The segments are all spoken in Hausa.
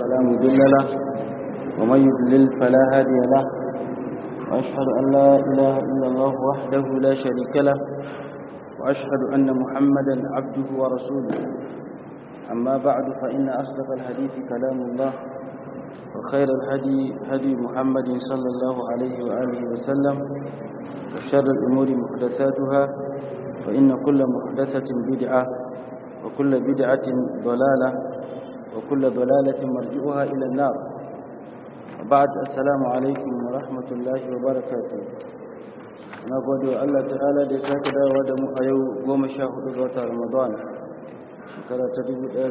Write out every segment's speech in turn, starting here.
فلا مضل له ومن يضلل فلا هادي له وأشهد أن لا إله إلا الله وحده لا شريك له وأشهد أن محمدا عبده ورسوله أما بعد فإن أصدق الحديث كلام الله وخير الهدي هدي محمد صلى الله عليه وآله وسلم وشر الأمور محدثاتها فإن كل محدثة بدعة وكل بدعة ضلالة وكل ضلالة مرجعها إلى النار وبعد السلام عليكم ورحمة الله وبركاته na gode wa Allah ta'ala da ya sake dawowa da mu a yau goma sha hudu ga watan Ramadan shekara ta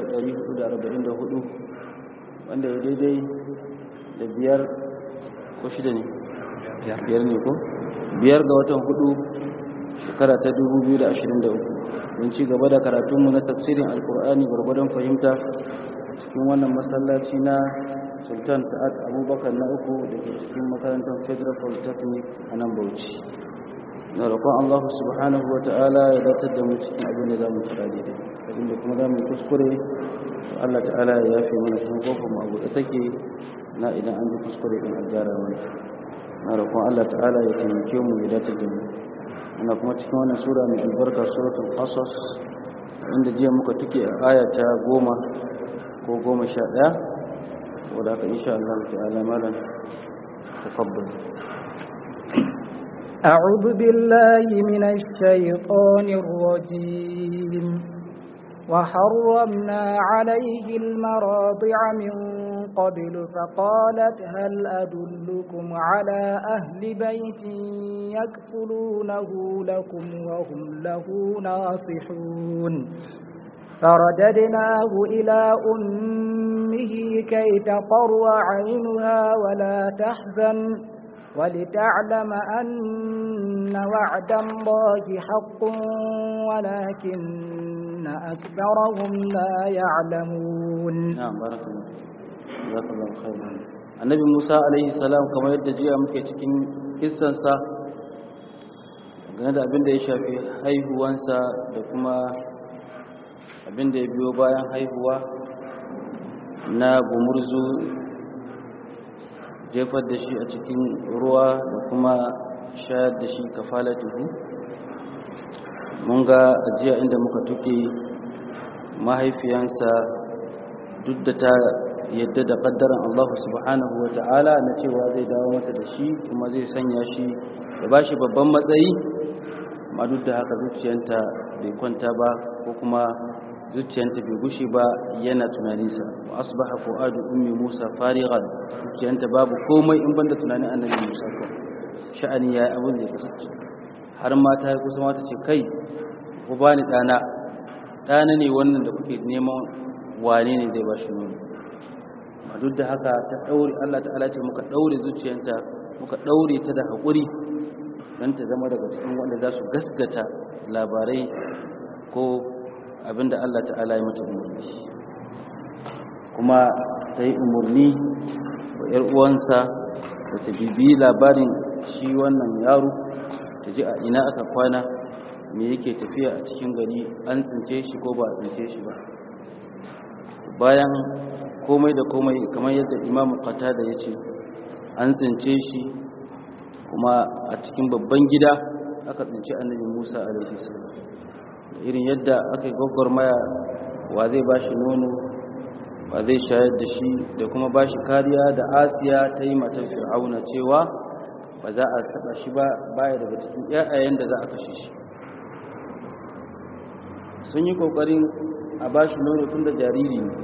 1444 wanda ya daidai da biyar ko shida ne biyar ne ko biyar ga watan hudu shekara ta 2023 mun ci gaba da karatunmu na tafsirin alkur'ani gwargwadon fahimta cikin wannan masallaci na sultan sa'ad abubakar na uku da ke cikin makarantar federal polytechnic a nan bauchi na roƙon allah subhanahu wa ta'ala ya datar da mu cikin abin da za mu kira daidai abin da kuma za mu kuskure allah ta'ala ya yafe mana kuma kofar mu abu da take na idan an ji kuskure din a gyara mana na roƙon allah ta'ala ya taimake mu ya datar da mu ana kuma cikin wannan sura mai albarka suratul qasas inda jiya muka tuke a aya ta goma ko goma sha ɗaya saboda haka insha Allah ta'ala malam tafaddal أعوذ بالله من الشيطان الرجيم وحرمنا عليه المراضع من قبل فقالت هل أدلكم على أهل بيت يكفلونه لكم وهم له ناصحون فرددناه إلى أمه كي تقر عينها ولا تحزن ولتعلم أن وعد الله حق ولكن أكثرهم لا يعلمون نعم بارك الله جزاك الله خيرا النبي موسى عليه السلام kamar yadda jiya muke cikin kissansa game da abin da ya shafi haihuwansa da kuma abin da ya biyo bayan haihuwa na gumurzu jefar da shi a cikin ruwa da kuma shayar da shi kafalatuhu mun ga ajiya inda muka tuke mahaifiyansa duk da ta yadda da kaddaran Allah subhanahu wa ta'ala na cewa zai dawo mata da shi kuma zai sanya shi da ba shi babban matsayi ma duk da haka zuciyanta bai kwanta ba ko kuma zuciyanta bai gushe ba yana tunaninsa wa asbaha fu'adu ummi Musa farighan zuciyanta babu komai in banda tunanin annabi Musa ko sha'ani yayi abin da ya kasance har ma ta yi kusa mata ce kai ku bani dana dana ne wannan da kuke neman wane ne zai bashi nono ma duk da haka ta daure Allah ta'ala ce muka daure zuciyanta muka daure ta da hakuri dan ta zama daga cikin wanda za su gaskata labarai ko abinda Allah ta'ala ya mata umarni kuma ta yi umarni wa ‘yar uwansa da ta bibi labarin shi wannan yaro ta ji a ina aka kwana me yake tafiya a cikin gari an tsince shi ko ba a tsince shi ba bayan komai da komai kamar yadda imamu qatada ya ce an tsince shi kuma a cikin babban gida aka tsinci annabi musa alaihi salam irin yadda aka yi gwagwarmaya wa zai ba shi nono wa zai shayar da shi da kuma ba shi kariya da asiya ta yi matar fir'auna cewa ba za a taba shi ba baya daga cikin yayayen da za a kashe shi sun yi kokarin a ba shi nono tun da jariri ne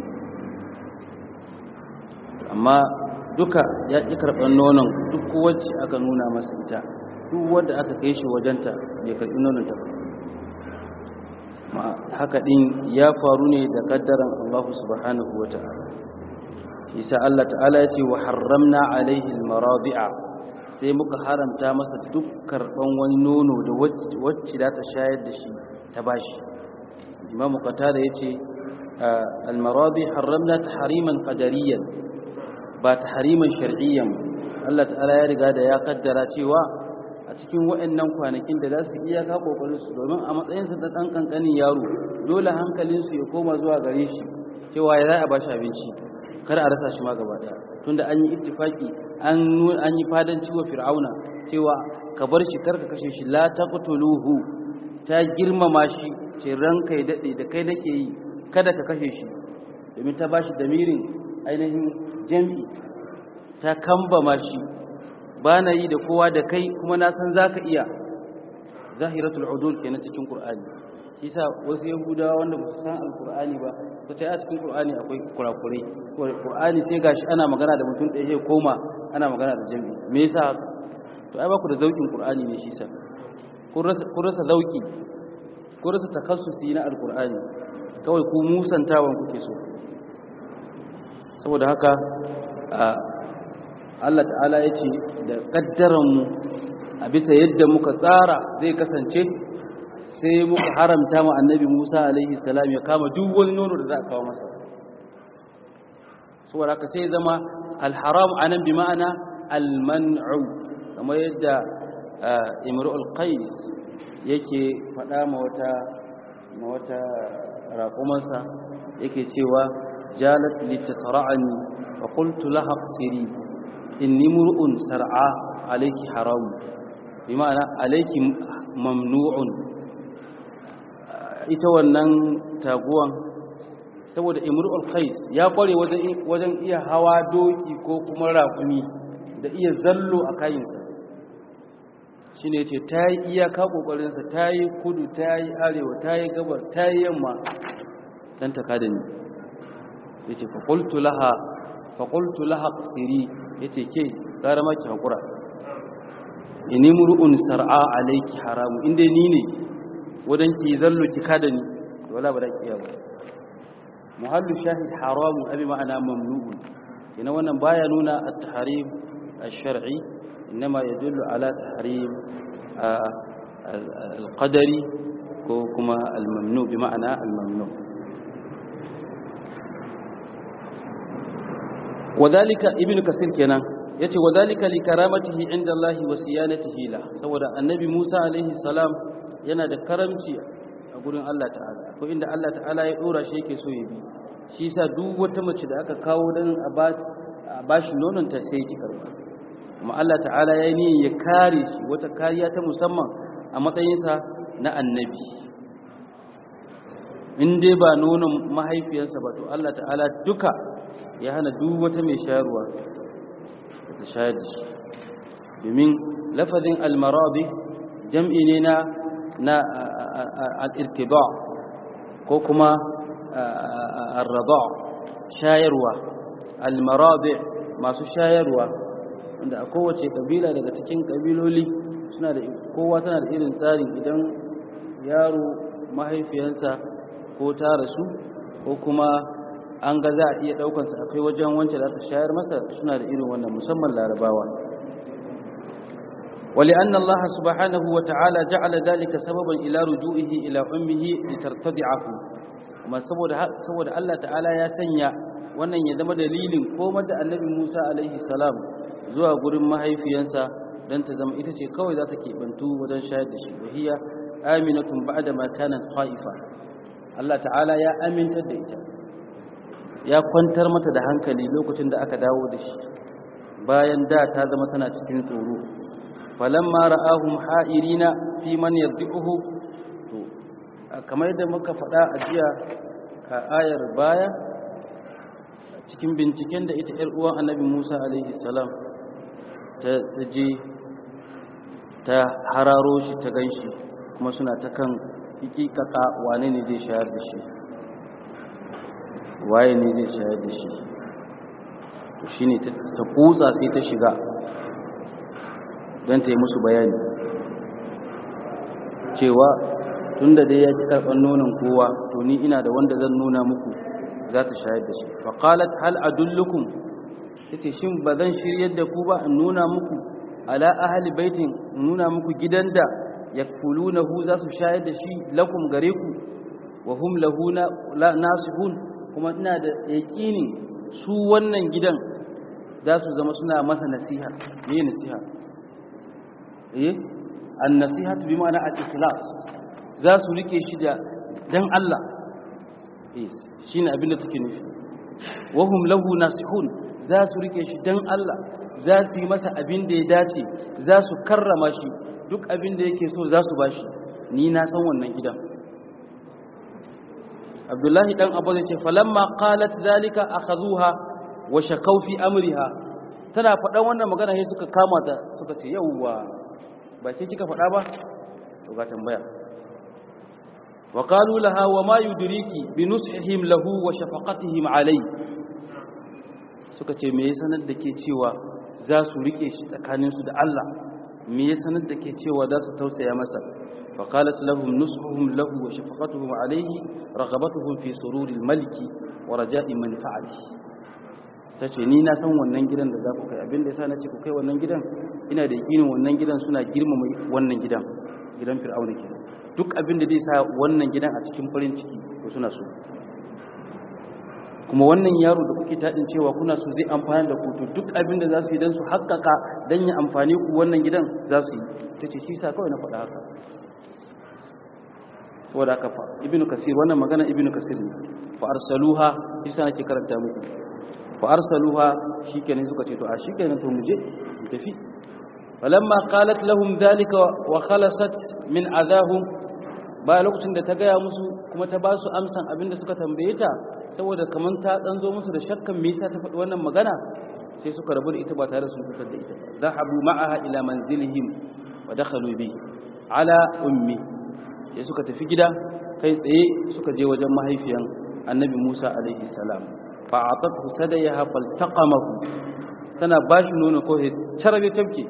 amma duka ya ƙi karɓar nonon duk wacce aka nuna masa ita duk wadda aka kai shi wajenta bai karɓi nonon ta ba haka din ya faru ne da kaddaran Allah subhanahu wa ta'ala isa Allah ta'ala ya ce wa harramna alaihi almaradi'a sai muka haramta masa duk karban wani nono da wacce za ta shayar da shi ta bashi imamu qatada yace almaradi harramna tahriman qadariyan ba tahriman shar'iyyan Allah ta'ala ya riga da ya kaddara cewa a cikin waɗannan kwanakin da za su iya ka kokarin su domin a matsayinsa da ɗan ƙanƙanin yaro dole hankalinsu ya koma zuwa gare shi cewa ya za a ba shi abinci kar a rasa shi ma gaba daya tunda an yi ittifaki an an yi fadanci wa fir'auna cewa ka bar shi kar ka kashe shi la taqtuluhu ta girmama shi ce ranka ya dade da kai nake yi kada ka kashe shi domin ta bashi damirin ainihin jami'i ta kambama shi ba na yi da kowa da kai kuma na san za ka iya zahiratul udul kenan cikin qur'ani shi sa wasu yahudawa wanda ba su san alqur'ani ba ko ta a cikin qur'ani akwai kurakurai qur'ani sai gashi ana magana da mutum ɗaya koma ana magana da jami'i me yasa haka to ai ba ku da zaukin qur'ani ne shi sa ku rasa zauki ku rasa takassusi na alqur'ani kawai ku musantawan kuke so saboda haka Allah ta'ala ya ce da ƙaddaranmu a bisa yadda muka tsara zai kasance sai muka haramta ma annabi Musa alaihi salam ya kama duk wani nono da za a kawo masa saboda haka sai zama alharam anan bi ma'ana alman'u kamar yadda imru'ul qais yake faɗa ma wata ma wata raƙumansa yake cewa jalat litasra'ani fa qultu laha qsiri inni mur'un sar'a alayki haram bi ma'ana alayki mamnu'un ita wannan taguwan saboda imru'ul qais ya kware wajen wajen iya hawa doki ko kuma raƙumi da iya zallo a kayinsa shine yace ta yi iyaka kokarin sa ta yi kudu ta yi arewa ta yi gabar ta yi yamma dan ta kada ni yace fa qultu laha fa qultu laha qsiri yace ke gara maki hakura ini mur'un sar'a alayki haramu inda ni ne wadan ki zallo ki kada ni wala ba da kiya ba muhallu shahid haramu abi ma'ana mamnu'un ina wannan baya nuna at-tahrim ash-shar'i inma yadullu ala tahrim al-qadari ko kuma al-mamnu bi ma'ana al-mamnu wadhalika ibnu kasir kenan yace wadhalika li karamatihi inda Allah wa siyanatihi la saboda annabi Musa alaihi salam yana da karamci a gurin Allah ta'ala ko inda Allah ta'ala ya dora shi yake so ya bi shi yasa duk wata mace da aka kawo dan a bashi nonon ta sai ki karba kuma Allah ta'ala ya yi ya kare shi wata kariya ta musamman a matsayinsa na annabi in dai ba nonon mahaifiyarsa ba to Allah ta'ala duka ya hana duk wata mai shayarwa ta shayar da shi domin lafazin almaradi jam'i ne na na al'irtiba ko kuma arraba shayarwa almaradi masu shayarwa wanda a kowace kabila daga cikin kabiloli suna da kowa tana da irin tsarin idan yaro mahaifiyansa ko ta rasu ko kuma an ga za a iya daukansa akai wajen wancan da aka shayar masa suna da irin wannan musamman larabawa ولأن الله سبحانه وتعالى جعل ذلك سببا إلى رجوعه إلى أمه لترتدعه kuma saboda saboda Allah ta'ala ya sanya wannan ya zama dalilin komar da annabi Musa alaihi salam zuwa gurin mahaifiyansa dan ta zama ita ce kawai za ta keɓantu wajen shayar da shi wahiya aminatun ba'da ma kanat khaifa Allah ta'ala ya amintar da ita ya kwantar mata da hankali lokacin da aka dawo da shi bayan da ta zama tana cikin tsoro falamma ra'ahum ha'irina fi man yardi'uhu to kamar yadda muka faɗa a jiya a ayar baya cikin binciken da ita ƴar uwan annabi Musa alaihi salam ta je ta hararo shi ta ganshi kuma suna ta kan hakikaka wane ne zai shayar da shi waye ne zai shayar da shi to shine ta kutsa sai ta shiga don ta yi musu bayani cewa tun da dai ya ki karɓar nonon kowa to ni ina da wanda zan nuna muku za ta shayar da shi faƙalat hal adullukum ta ce shin ba zan shiryar da ku ba in nuna muku ala ahali baitin in nuna muku gidan da ya hu za su shayar da shi lakum gare ku wa hum lahu nasihun kuma ina da yaƙini su wannan gidan za su zama suna masa nasiha me nasiha eh an-nasihatu bi ma'ana al-ikhlas za su rike shi da dan Allah eh shine abin da take nufi wahum lahu nasihun za su rike shi dan Allah za su yi masa abin da ya dace za su karrama shi duk abin da yake so za su bashi ni na san wannan gidan abdullahi dan abu zai ce falamma qalat zalika akhadhuha wa shakaw fi amriha tana faɗan wannan magana sai suka kama ta suka ce yauwa ba ke kika faɗa ba to ga tambaya wa qalu laha wa ma yudriki bi nushihim lahu wa shafaqatihim alai suka ce me ya sanar da ke cewa za su rike shi tsakaninsu da Allah me ya sanar da ke cewa za su tausaya masa فقالت لهم نصحهم له وشفقتهم عليه رغبتهم في سرور الملك ورجاء منفعته tace ni na san wannan gidan da za ku kai abin da yasa nace ku kai wannan gidan ina da yakinin wannan gidan suna girmama wannan gidan gidan fir'auna kenan duk abin da zai sa wannan gidan a cikin farin ciki ko suna so kuma wannan yaro da kuke tadin cewa kuna so zai amfana da ku to duk abin da za su yi dan su haƙƙaƙa dan ya amfane ku wannan gidan za su yi tace shi sa kawai na faɗa haka saboda aka fa ibnu kasir wannan magana ibnu kasir ne fa arsaluha isa nake karanta muku fa arsaluha shikenan suka ce to a shikenan to muje mu tafi falamma qalat lahum dhalika wa khalasat min adahum ba lokacin da ta gaya musu kuma ta ba su amsan abinda suka tambaye ta saboda kaman ta dan zo musu da shakkan me yasa ta faɗi wannan magana sai suka rabu da ita ba tare da sun fitar da ita zahabu ma'aha ila manzilihim wa dakhalu bi ala ummi sai suka tafi gida kai tsaye suka je wajen mahaifiyan annabi Musa alaihi salam fa atatu sadayaha faltaqamahu tana bashi nono ko he charabe tabke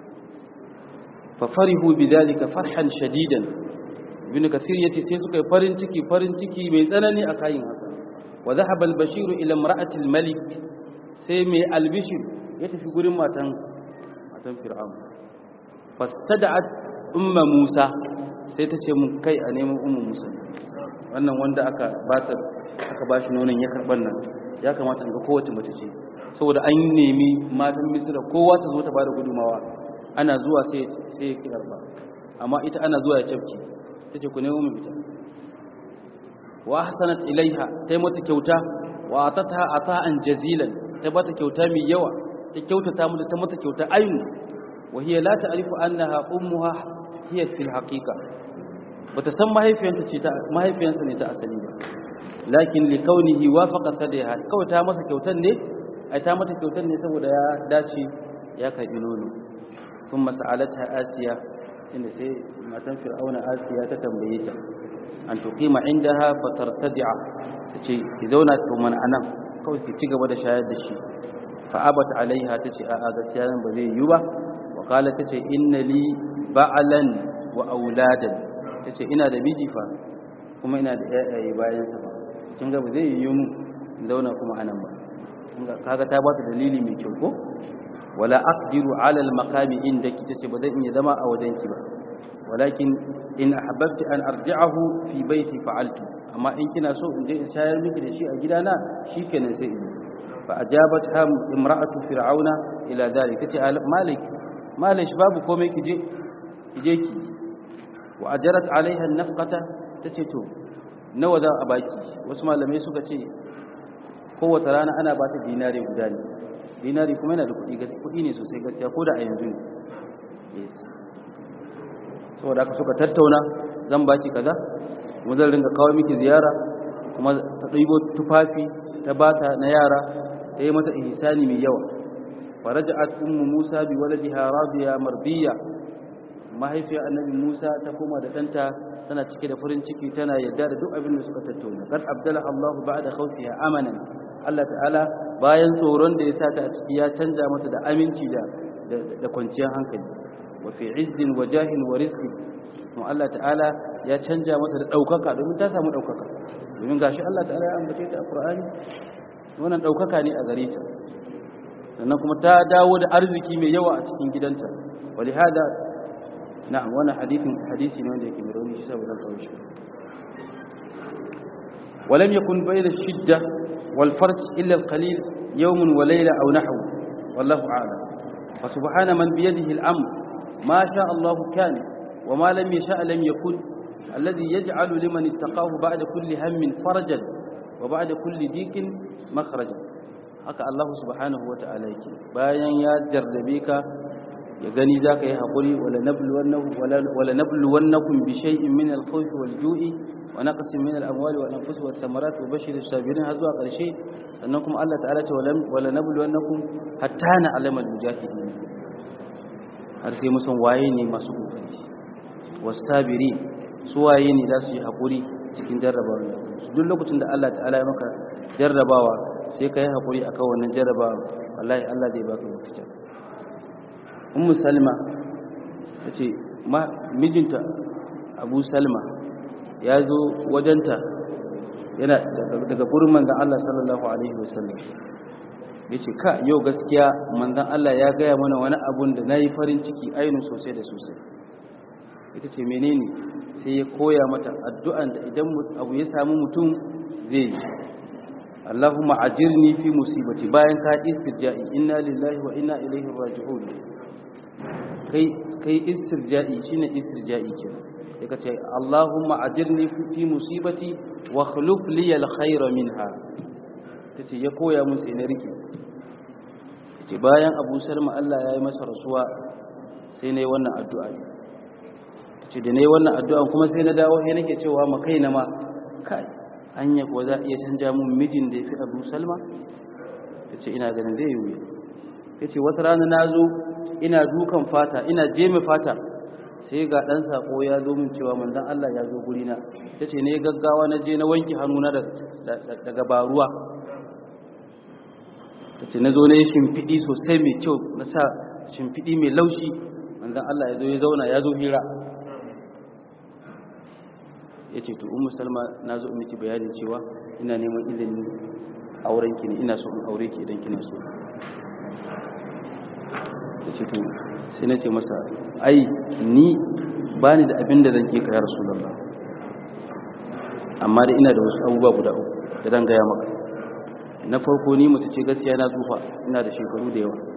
fa farihu bidhalika farhan shadidan ibn kasir yace sai suka yi farin ciki farin ciki mai tsanani a kayin haka wa dhahaba al-bashir ila imra'ati al-malik sai mai albishir ya tafi gurin matan matan fir'aun fastada'at umma musa sai ta ce mun kai a neman umar musa wannan wanda aka bata aka ba shi nonon ya karɓar nan ya kamata ga kowace mace ce saboda an nemi matan misira kowa ta zo ta ba da gudumawa ana zuwa sai ya ki karɓa amma ita ana zuwa ya cafki ta ce ku nemo mu ita wa hasanat ilaiha ta yi mata kyauta wa atata ata'an jazilan ta bata kyauta mai yawa ta kyautata mata ta mata kyauta ainu wa hiya la ta'rifu annaha ummuha hiya fil haqiqa bata san mahaifiyanta ce ta mahaifiyansa ne ta asali ba lakin li kaunihi wafaqa sadiha kawai ta masa kyautan ne ai ta mata kyautan ne saboda ya dace ya karbi nono thumma sa'alatha asiya inda sai matan fir'auna asiya ta tambaye ta an tuqima indaha fatartadi'a tace ki zauna to man anan kawai ki ci gaba da shayar da shi fa abat alaiha tace a'a gaskiya nan ba zai yi ba wa qala tace inna li ba'alan wa auladan ta ce ina da miji fa kuma ina da yayaye bayansa ba kin ga ba zai yi mu zauna kuma anan ba kaga ta ba ta dalili mai kyau ko wala aqdiru ala al maqami indaki tace ba zan iya zama a wajenki ba walakin in ahbabti an arji'ahu fi baiti fa'altu amma in kina so in je in shayar miki da shi a gidana shikenan sai in fa ajabat ham imra'atu fir'auna ila dalik tace malik malik babu komai kije kije ki wa ajarat alaiha nafqata tace to nawa za a baki wasu malamai suka ce kowace rana ana ba ta dinari guda ne dinari kuma yana da kuɗi gaskiya kuɗi ne sosai gaskiya ko da a yanzu ne yes saboda aka suka tattauna zan baki kaza kuma zan ringa kawo miki ziyara kuma ta ɗibo tufafi ta bata na yara ta yi mata ihsani mai yawa faraja'at ummu musa bi waladiha radiya marbiya mahaifiyar annabi Musa ta koma da ɗanta tana cike da farin ciki tana yadda da duk abin da suka tattauna kad abdala Allahu ba'da khawfiha amanan Allah ta'ala bayan tsoron da ya sa ta a ciki ya canja mata da aminci da da kwanciyar hankali wa fi izzin wa jahin wa rizqin to Allah ta'ala ya canja mata da daukaka domin ta samu daukaka domin gashi Allah ta'ala ya ambace ta a Qur'ani wannan daukaka ne a gare ta sannan kuma ta dawo da arziki mai yawa a cikin gidanta walihada na'am wannan hadisin hadisi ne wanda yake mai rauni shi saboda kawo shi ولم يكن بين الشدة والفرج إلا القليل يوم وليلة أو نحو والله أعلم فسبحان من بيده الأمر ما شاء الله كان وما لم يشاء لم يكن الذي يجعل لمن اتقاه بعد كل هم فرجا wa ba'da kulli dikin makhraja haka Allah subhanahu wata'ala yake bayan ya jarrabe ka ya gani zaka yi hakuri wala nabluwannakum wala nabluwannakum bi shay'in min al-khawfi wal-ju'i wa naqsin min al-amwali wal anfusi wat thamarat wa bashir as-sabirin har zuwa ƙarshe sannan kuma Allah ta'ala ce wala nabluwannakum hatta na'lamal mujahidin har sai musan waye ne masu kokari was-sabirin su waye ne za su yi hakuri cikin jarrabawa duk lokacin da Allah ta'ala ya maka jarrabawa sai ka yi hakuri akan wannan jarrabawa wallahi Allah zai baka mafita ummu salma tace mijinta abu salma ya zo wajenta yana daga gurin manzan Allah sallallahu Alaihi wasallam ya ce ka yau gaskiya manzan Allah ya gaya mana wani abun da na yi farin ciki ainihin sosai da sosai ita ce menene sai ya koya mata addu'an da idan abu ya samu mutum zai yi Allahumma ajirni fi musibati bayan ka istirja'i inna lillahi wa inna ilaihi raji'un kai kai istirja'i shine istirja'i kenan sai ka ce Allahumma ajirni fi musibati wa khuluf li al-khayra minha tace ya koya mun sai na rike tace bayan Abu Salma Allah ya yi masa rasuwa sai nayi wannan addu'a tace da nayi wannan addu'a kuma sai na dawo sai nake cewa ma kaina ma kai anya ko za iya canja mun mijin da yafi Abu Salma tace ina ganin zai yi tace wata rana nazo ina dukan fata ina jeme fata sai ga ɗan saƙo ya zo min cewa manzan Allah ya zo gurina ta ce ne gaggawa na je na wanke hannuna daga baruwa ta ce na zo na yi shimfiɗi sosai mai kyau na sa shimfiɗi mai laushi manzan Allah ya zo ya zauna ya zo hira ya ce to umu salma na zo miki bayanin cewa ina neman izinin aurenki ne ina so in aure ki idan kina so ta ce to sai na ce masa ai ni ba ni da abin da zan ke kaya rasulallah amma da ina da wasu abubuwa guda uku da zan gaya maka na farko ni mace ce gaskiya na tsufa ina da shekaru da yawa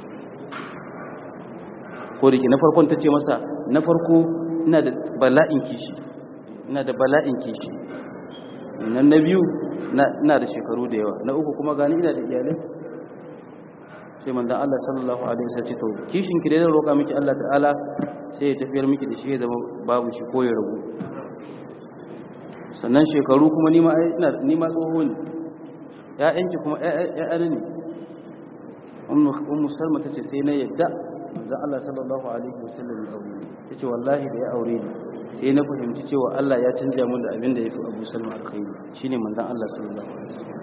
ko da ke na farkon ta ce masa na farko ina da bala'in kishi ina da bala'in kishi nan na biyu ina da shekaru da yawa na uku kuma gani ina da iyalai sai manzan Allah sallallahu alaihi wasallam ce to kishin ki da roƙa miki Allah ta'ala sai ya tafiyar miki da shi ya zama babu shi ko ya ragu sannan shekaru kuma ni ma ina ni ma tsoho ne ƴaƴanki kuma ƴaƴan ne ummu ummu salma tace sai na yadda manzan Allah sallallahu alaihi wasallam ya aure tace wallahi da ya aure ni sai na fahimci cewa Allah ya canja mun da abin da yafi Abu Salma alkhairi shine manzan Allah sallallahu alaihi wasallam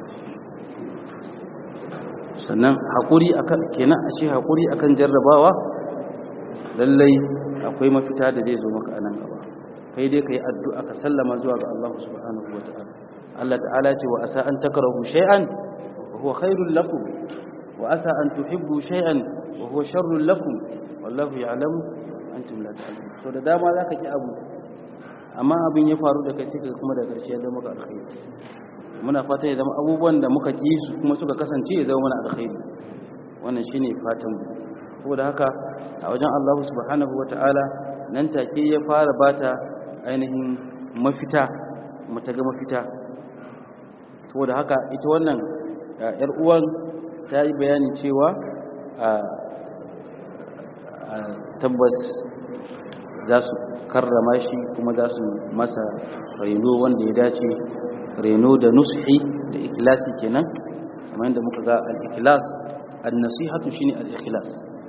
sannan haƙuri akan kenan a ce haƙuri akan jarrabawa lallai akwai mafita da zai zo maka anan gaba kai dai kai addu'a ka sallama zuwa ga Allah subhanahu wataala Allah ta'ala ce wa asa an takrahu shay'an wa huwa khairul lakum wa asa an tuhibbu shay'an wa huwa sharrul lakum wallahu ya'lamu antum la ta'lamun so da dama zaka ki abu amma abin ya faru da kai sai ka kuma da ƙarshe ya zama maka alkhairi muna fata ya zama abubuwan da muka ki su kuma suka kasance ya zama mana alkhairi wannan shine fatan mu saboda haka a wajen Allah subhanahu wataala nan take ya fara bata ainihin mafita mata ga mafita saboda haka ita wannan yar uwan ta yi bayani cewa tabbas za su karrama shi kuma za su masa raino wanda ya dace reno da nushi da ikhlasi kenan kamar yadda muka ga al-ikhlas an-nasihatu shine al-ikhlas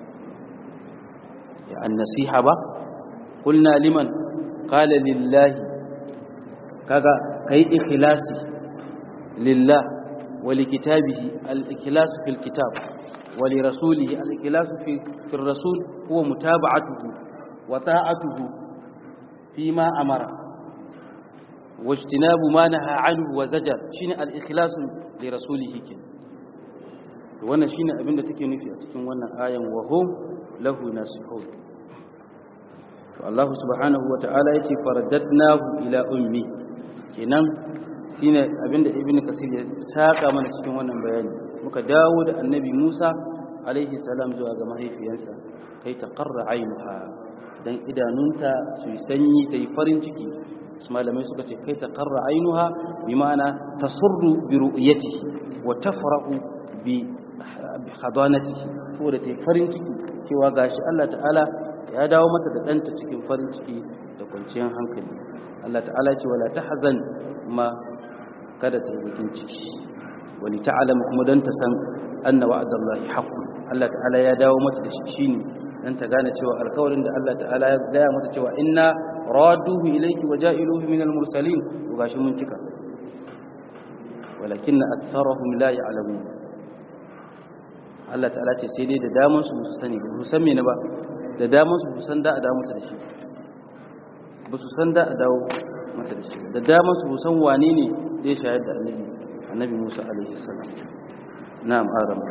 ya an-nasiha ba qulna liman qala lillahi kaga kai ikhlasi lillah wa likitabihi al-ikhlas fil kitab wa li rasulihi al-ikhlas fi fi ar-rasul huwa mutaba'atuhu wa ta'atuhu fima amara واجتناب ما نهى عنه وزجر شine al-ikhlas li rasulihi kin wannan shine abin da take nufi a cikin wannan ayan wa hum lahu nasihun to Allah subhanahu wa ta'ala yace faradadnahu ila ummi kenan shine abin da ibn kasir ya saka mana cikin wannan bayani muka dawo da annabi Musa alaihi salam zuwa ga mahaifiyansa kai ta qarra ainuha dan idanunta su yi sanyi ta yi farin ciki malamai suka ce kai ta qarra ainuha bi ma'ana tasurru bi ru'yatihi wa tafrahu bi hadanatihi saboda ta farin ciki cewa gashi Allah ta'ala ya dawo mata da ɗanta cikin farin ciki da kwanciyar hankali Allah ta'ala ce wala tahzan ma kada ta yi bakin ciki wani ta'alama kuma don ta san anna wa'adallahi haqqun Allah ta'ala ya dawo mata da shi shine dan ta gane cewa alƙawarin da Allah ta'ala ya gaya mata cewa inna raduhu ilayki wa ja'iluhu min al-mursalin to gashi mun cika walakinna aktharuhum la ya'lamun Allah ta'ala ce sai dai da daman su su sani ba su san me ne ba da daman su san da a dawo mata da shi ba su san da a dawo mata da shi da daman su san wane ne zai shayar da annabi annabi Musa alaihi salam na'am aram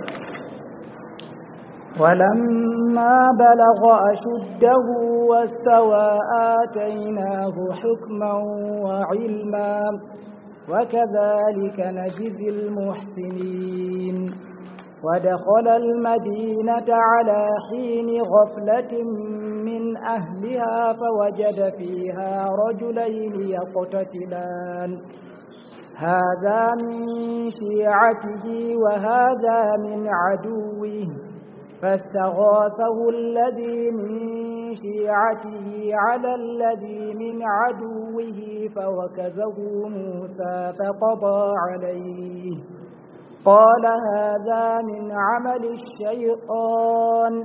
ولما بلغ أشده واستوى آتيناه حكما وعلما وكذلك نجزي المحسنين ودخل المدينة على حين غفلة من أهلها فوجد فيها رجلين يقتتلان هذا من شيعته وهذا من عدوه فاستغاثه الذي من شيعته على الذي من عدوه فوكزه موسى فقضى عليه قال هذا من عمل الشيطان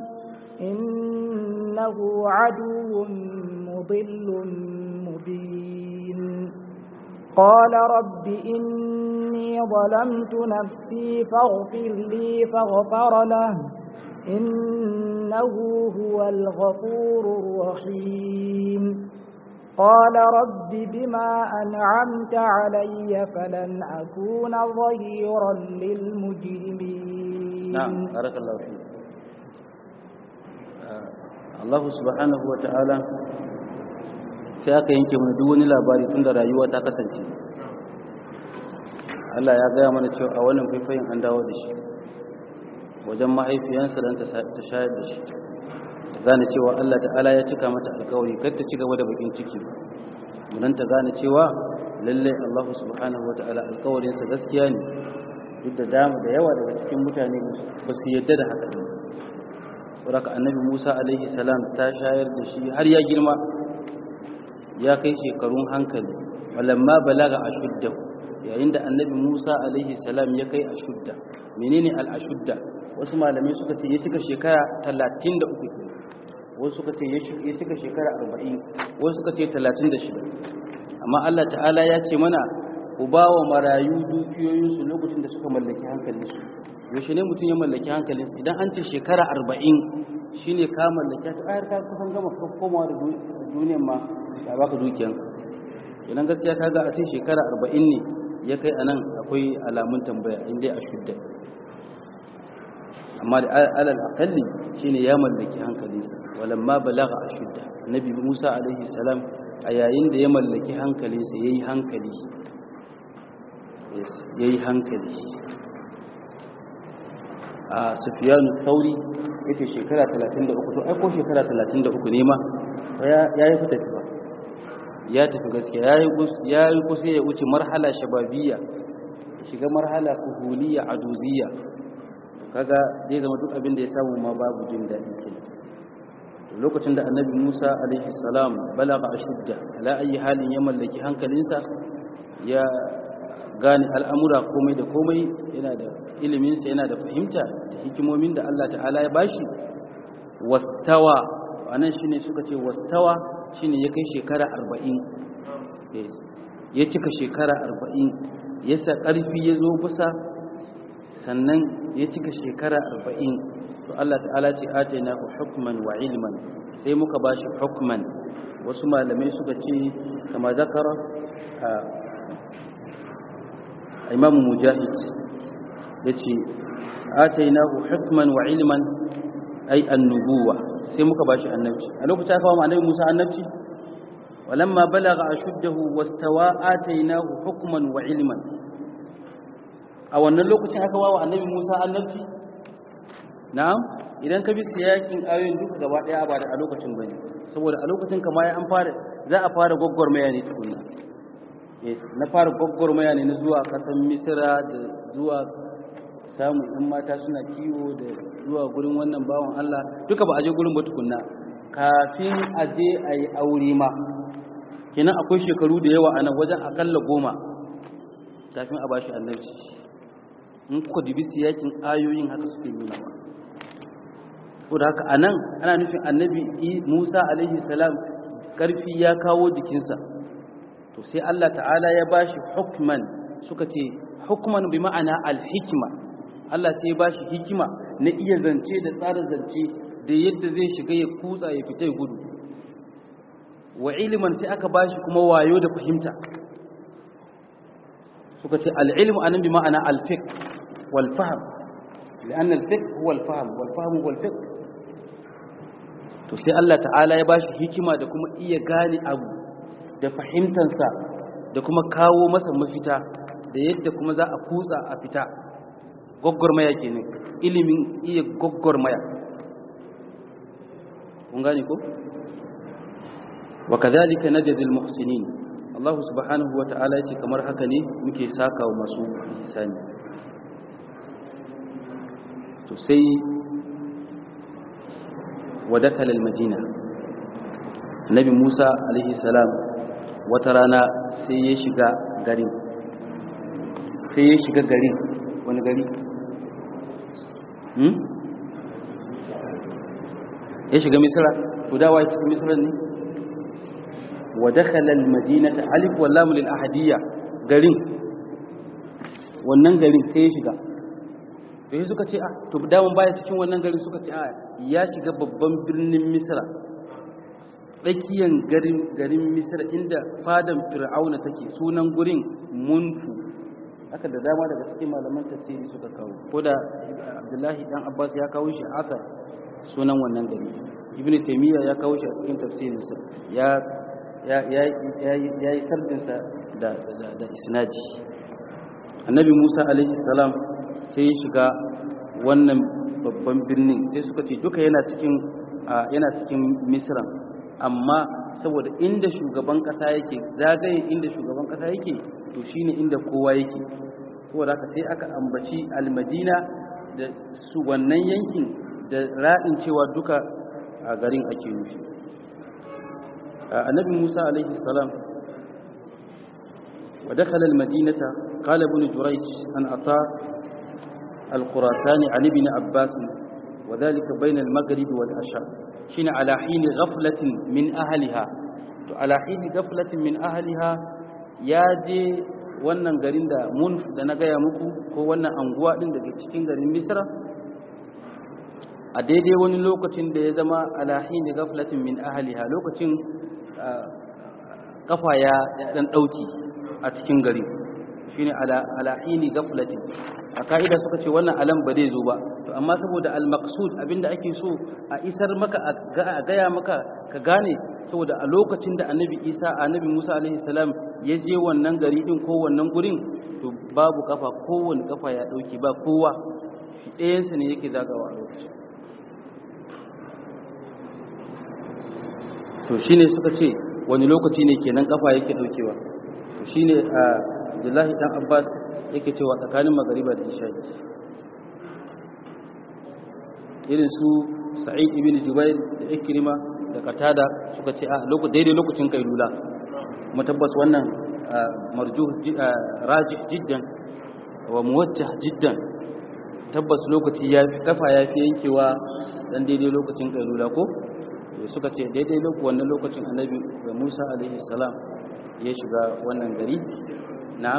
إنه عدو مضل مبين قال رب إني ظلمت نفسي فاغفر لي فغفر له إنه هو الغفور الرحيم قال رب بما أنعمت علي فلن أكون ظهيرا للمجرمين نعم بارك الله فيك Allah subhanahu wa ta'ala sai aka yanke mana duk wani labari tun da rayuwa ta kasance Allah ya gaya mana cewa a wannan faifayin an dawo da shi wajen mahaifiyansa don ta shayar da shi gane cewa Allah ta'ala ya cika mata alkawari kar ta ci gaba da bakin ciki don ta gane cewa lalle Allah subhanahu wata'ala alkawarinsa gaskiya ne duk da dama da yawa daga cikin mutane ba su yadda da haka ne saboda annabi Musa alaihi salam ta shayar da shi har ya girma ya kai shekarun hankali walamma balaga ashuddahu yayin da annabi Musa alaihi salam ya kai ashudda menene al-ashudda wasu malamai suka ce ya cika shekara 33 wasu suka ce ya cika shekara 40 wasu suka ce 36 amma Allah ta'ala ya ce mana ku ba wa marayu dukiyoyinsu lokacin da suka mallaki hankalinsu yaushe ne mutum ya mallaki hankalinsu idan an ce shekara 40 shine ka mallaki ta ayar ka kusan gama komawa da duniyar ma ya baka dukiyanka idan gaskiya kaga a ce shekara 40 ne ya kai anan akwai alamun tambaya inda a shudda amma da alal aqalli shine ya mallaki hankalinsa walamma balagha ashudda nabi Musa alaihi salam a yayin da ya mallaki hankalinsa yayi hankali yayi hankali a Sufyan Thauri yace shekara 33 to ai ko shekara 33 ne ma ya yi fita ba ya tafi gaskiya ya yi kusa ya wuce marhala shababiyya shiga marhala kuhuliyya aduziyya kaga zai zama duk abin da ya samu ma babu jin daɗi ke lokacin da annabi musa alaihi salam balaga ashudda ala ayi halin ya mallaki hankalinsa ya gane al'amura komai da komai yana da iliminsa yana da fahimta da hikimomin da allah ta'ala ya bashi wastawa anan shine suka ce wastawa shine ya kai shekara arba'in ya cika shekara arba'in ya sa ƙarfi ya zo kusa sannan ya cika shekara arba'in to Allah ta'ala ce atayna ku hukman wa ilman sai muka ba shi hukman wasu malamai suka ce kama zakara a imamu mujahid ya ce atayna ku hukman wa ilman ai annubuwa sai muka ba shi annabci a lokacin aka wa annabi Musa annabci walamma balagha ashuddahu wastawa atainahu hukman wa ilman a wannan lokacin aka wa annabi Musa annabci na'am idan ka bi siyakin ayoyin duka gaba daya ba da a lokacin bane saboda a lokacin kama ya an fara za a fara gwagwarmaya ne tukunna yes na fara gwagwarmaya ne na zuwa kasan misira da zuwa samun in mata suna kiwo da zuwa gurin wannan bawan Allah duka ba a je gurin ba tukunna kafin a je a yi aure ma kenan akwai shekaru da yawa a nan wajen akalla goma kafin a bashi annabci in kuka dubi siyakin ayoyin haka suke nuna ba ko da haka a nan ana nufin annabi musa alaihi salam ƙarfi ya kawo jikinsa to sai allah ta'ala ya bashi hukman suka ce hukman bi ma'ana alhikima allah sai ya bashi hikima na iya zance da tsara zance da yadda zai shiga ya kutsa ya fita ya gudu wa iliman sai aka bashi kuma wayo da fahimta suka ce al'ilmu anan bi ma'ana alfiq wal fahm لأن الفقه هو الفهم والفهم هو الفقه to sai Allah ta'ala ya bashi hikima da kuma iya gane abu da fahimtansa da kuma kawo masa mafita da yadda kuma za a kutsa a fita gwaggwarmaya kenan ilimin iya gwaggwarmaya kun gane ko wa kadhalika najzil muhsinin Allah subhanahu wa ta'ala yace kamar haka ne muke sakawa masu ihsani to sai ودخل المدينة النبي موسى عليه السلام وترانا سيشغى غرين سيشغى غرين wani gari ya shiga misira to dawa ya cikin misira ne wa dakhala al-madinata alif wa lam lil ahadiyya garin wannan garin sai ya shiga da yi suka ce a to daman baya cikin wannan garin suka ce a ya shiga babban birnin misra tsakiyar garin misra inda fadan fir'auna take sunan gurin munfu haka da dama daga cikin malaman tafsiri suka kawo ko da abdullahi dan abbas ya kawo shi asar sunan wannan gari ibn taymiya ya kawo shi a cikin tafsirinsa ya ya ya yi sardinsa da da isnadi annabi musa alaihi salam sai ya shiga wannan babban birnin sai suka ce duka yana cikin yana cikin misra amma saboda inda shugaban kasa yake zagaye inda shugaban kasa yake to shine inda kowa yake saboda haka sai aka ambaci almadina da su wannan yankin da ra'in cewa duka a garin ake nufi annabi musa alaihi salam ودخل المدينة قال ابن جريج أن أطاع الخراساني عن ابن عباس وذلك بين المغرب والعشاء شين على حين غفلة من أهلها على حين غفلة من أهلها ياجي wannan garin da munf da na gaya muku ko wannan anguwa din daga cikin garin misra a daidai wani lokacin da ya zama alahin da gaflatin min ahaliha lokacin kafa ya dan dauki a cikin gari shine ala alahini gaflatin a ka'ida suka ce wannan alam ba zai zo ba to amma saboda al-maqsud abinda ake so a isar maka a gaya maka ka gane saboda a lokacin da annabi isa annabi musa alaihi salam ya je wannan gari din ko wannan gurin to babu kafa kowane kafa ya dauki ba kowa shi ɗayansa ne yake zagawa a lokacin to shine suka ce wani lokaci ne kenan kafa yake daukewa to shine a Abdullahi dan Abbas yake cewa tsakanin magariba da isha irin su Sa'id ibn Jubair da Ikrima da Qatada suka ce a lokacin daidai lokacin kailula kuma tabbas wannan marjuh rajih jiddan wa muwajjah jiddan tabbas lokaci ya fi kafa ya fi yankewa dan daidai lokacin kailula ko suka ce daidai lokacin wannan lokacin annabi Musa alaihi salam ya shiga wannan gari na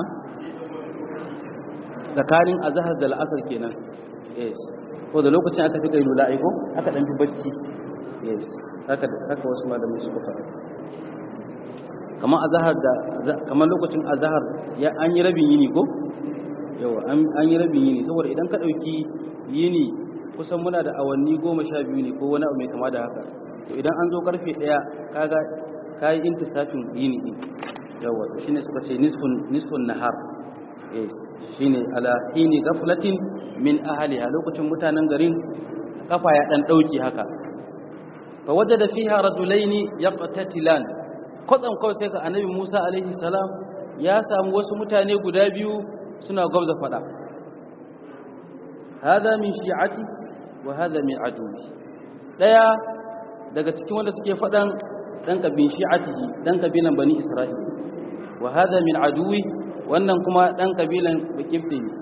tsakanin azhar da al'asar kenan yes ko da lokacin aka fi kailula aiko aka dan fi bacci yes haka haka wasu malamai suka faɗa kamar azhar da kamar lokacin azhar ya an yi rabin yini ko yawa an yi rabin yini saboda idan ka dauki yini kusan muna da awanni goma sha biyu ne ko wani abu mai kama da haka to idan an zo karfe daya kaga kayi intisafin yini din yawa to shine suka ce nisfun nisfun nahar yes shine ala hini ghaflatin min ahliha lokacin mutanen garin kafa ya dan dauki haka fa wajada fiha rajulaini yaqtatilan kwatsam kawai sai ka annabi Musa alaihi salam ya samu wasu mutane guda biyu suna gwabza fada hada min shi'ati wa hada min aduwi daya daga cikin wanda suke fadan dan kabin shi'atihi dan kabilan bani isra'il wa hada min aduwi wannan kuma dan kabilan bakifte ne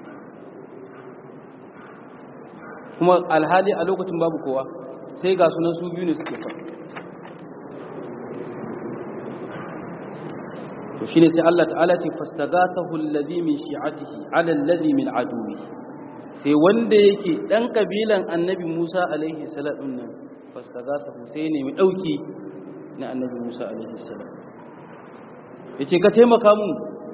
kuma alhali a lokacin babu kowa sai ga sunan su biyu ne suke faɗa to shine sai Allah ta'ala ce fastagathahu alladhi min shi'atihi 'ala alladhi min aduwi sai wanda yake dan kabilan annabi Musa alaihi salam nan fastagathahu sai ne mai dauki na annabi Musa alaihi salam yace ka taimaka mun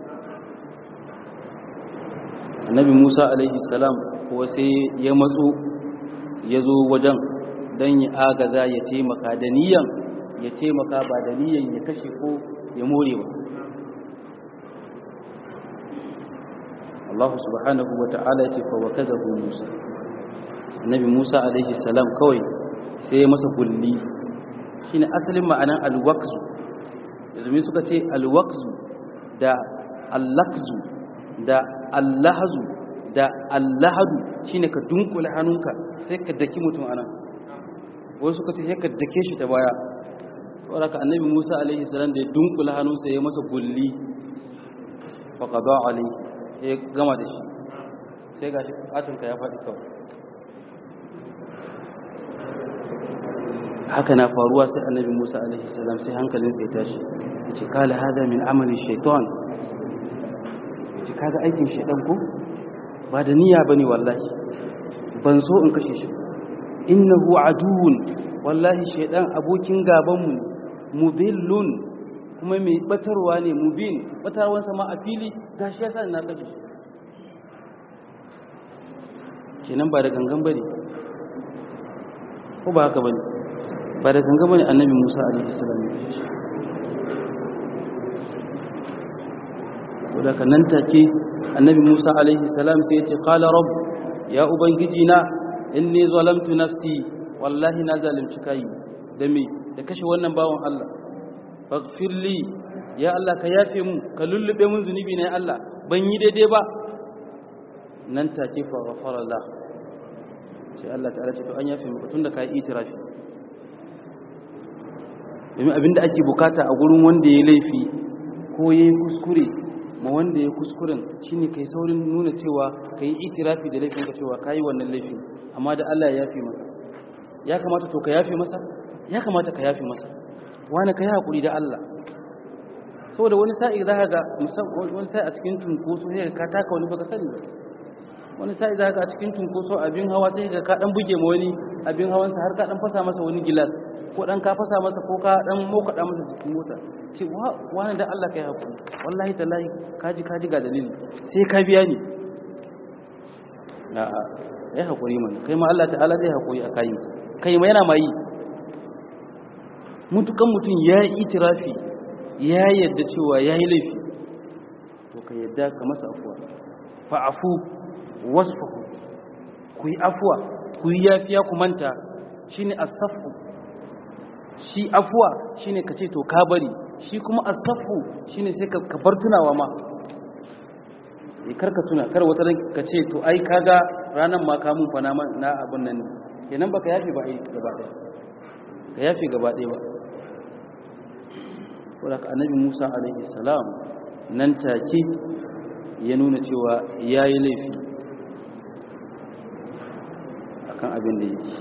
annabi Musa alaihi salam ko sai ya matso ya zo wajen dan ya agaza ya taimaka da niyan ya taimaka ba da niyan ya kashe ko ya more ba Allah subhanahu wa ta'ala ce fa wakazahu Musa Annabi Musa alaihi salam kawai sai ya masa kulli shine asalin ma'anan alwaqzu yanzu suka ce alwaqzu da allaqzu da allahzu da allahadu shine ka dunkule hannunka sai ka daki mutum anan wai suka ce sai ka dake shi ta baya saboda ka annabi Musa alaihi salam da ya dunkule hannunsa ya masa kulli fa qada alaihi ya gama da shi sai ga shi bukatunka ya faɗi kawai haka na faruwa sai annabi musa alaihi salam sai hankalinsa ya tashi ya ce kala hada min amalin shaitan ya ce kaga aikin shaitan ko ba da niyya ba ne wallahi ban so in kashe shi innahu aduwun wallahi shaitan abokin gabanmu mudillun kuma mai batarwa ne mubin batarwansa ma a fili gashi ya sa na kashe shi kenan ba da gangan bane ko ba haka bane ba da gangan bane annabi Musa alaihi salam ya kashe shi wanda kan nan take annabi Musa alaihi salam sai ya ce qala rabb ya ubangiji na inni zalamtu nafsi wallahi na zalunci kai da me da kashe wannan bawon Allah faghfir li ya Allah ka yafe mu ka lullube mun zunubi ne Allah ban yi daidai ba nan take fa ghafara Allah sai Allah ta'ala ce to an yafe mu tunda ka yi itirafi domin abinda ake bukata a gurin wanda ya laifi ko ya yi kuskure ma wanda ya kuskuren shine kai saurin nuna cewa ka yi itirafi da laifin ka cewa ka yi wannan laifin amma da Allah ya yafe maka ya kamata to ka yafe masa ya kamata ka yafe masa wani ka yi haƙuri da Allah saboda wani sa'i za ka ga wani sa'i a cikin tunkoso sai ka taka wani baka sani wani sa'i za ka ga a cikin tunkoso abin hawa sai ka ka dan buge ma wani abin hawansa har ka dan fasa masa wani gilas ko dan ka fasa masa ko ka dan mokaɗa masa jikin mota ce wani da Allah ka yi haƙuri wallahi tallahi kaji kaji ga dalili sai ka biya ni a'a ya haƙuri mana kai ma Allah ta'ala zai haƙuri a kayi kai ma yana ma yi mutukan mutum ya yi itirafi ya yadda cewa ya yi laifi to ka yadda ka masa afuwa fa'afu wasfahu ku yi afuwa ku yi yafiya ku manta shi ne asafu shi afuwa shi ne ka ce to ka bari shi kuma asafu shi ne sai ka bar tunawa ma ya karka tuna kar wata ka ce to ai kaga ranar ma kamun fa na abin nan kenan baka yafi ba ai gaba ɗaya ka yafi gaba ɗaya ba wadda annabi musa alaihi salam nan take ya nuna cewa ya yi laifi akan abin da yake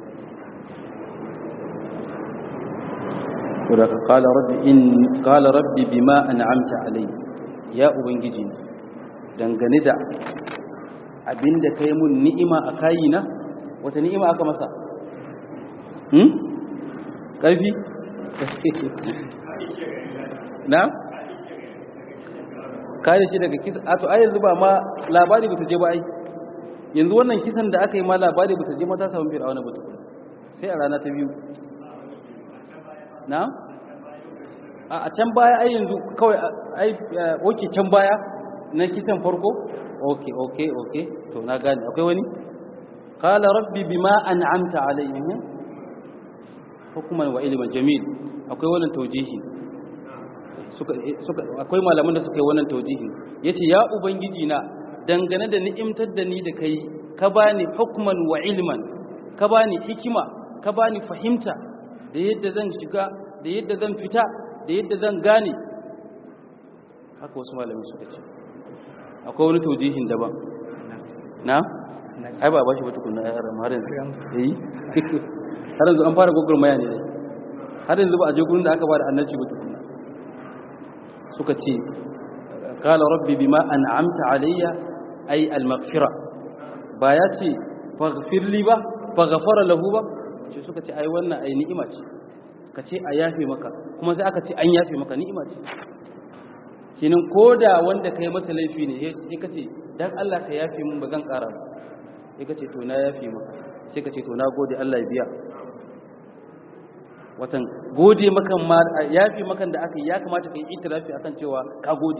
wadda ka kala rabbi bima an'amta alai ya ubangiji dangane da abin da ka yi mun ni'ima a kayina wata ni'ima aka masa ƙarfi na kare shi daga kisa a to ai yanzu ba ma labari ba ta je ba ai yanzu wannan kisan da aka yi ma labari ba ta je ma ta samu fir'auna ba tukun sai a rana ta biyu na a can baya ai yanzu kawai ai oke can baya na kisan farko oke oke oke to na gane akwai wani qala rabbi bima an'amta alayhim hukuman wa ilman jamil akwai wannan taujihi akwai malaman da suka yi wannan taujihin yace ya ubangiji na dangane da ni'imtar da ni da kai ka bani hukman wa ilman ka bani hikima ka bani fahimta da yadda zan shiga da yadda zan fita da yadda zan gane haka wasu malamai suka ce akwai wani taujihin daban na ai ba ba shi ba tukunna ya haram har yanzu eh har yanzu an fara gogurmaya ne dai har yanzu ba a je gurin da aka ba da annabci ba tukunna suka ce qala rabbi bima an'amta alayya ay al-maghfira ba ya ce faghfir li ba faghfara lahu ba ce suka ce ai wannan ai ni'ima ce ka ce a yafe maka kuma sai aka ce an yafe maka ni'ima ce kinin koda wanda kai masa laifi ne sai ka ce dan Allah ka yafe mun ba zan ƙara ba sai ka ce to na yafe maka sai ka ce to na gode Allah ya biya watan gode makan ma yafi makan da aka yi ya kamata ka yi itirafi akan cewa ka gode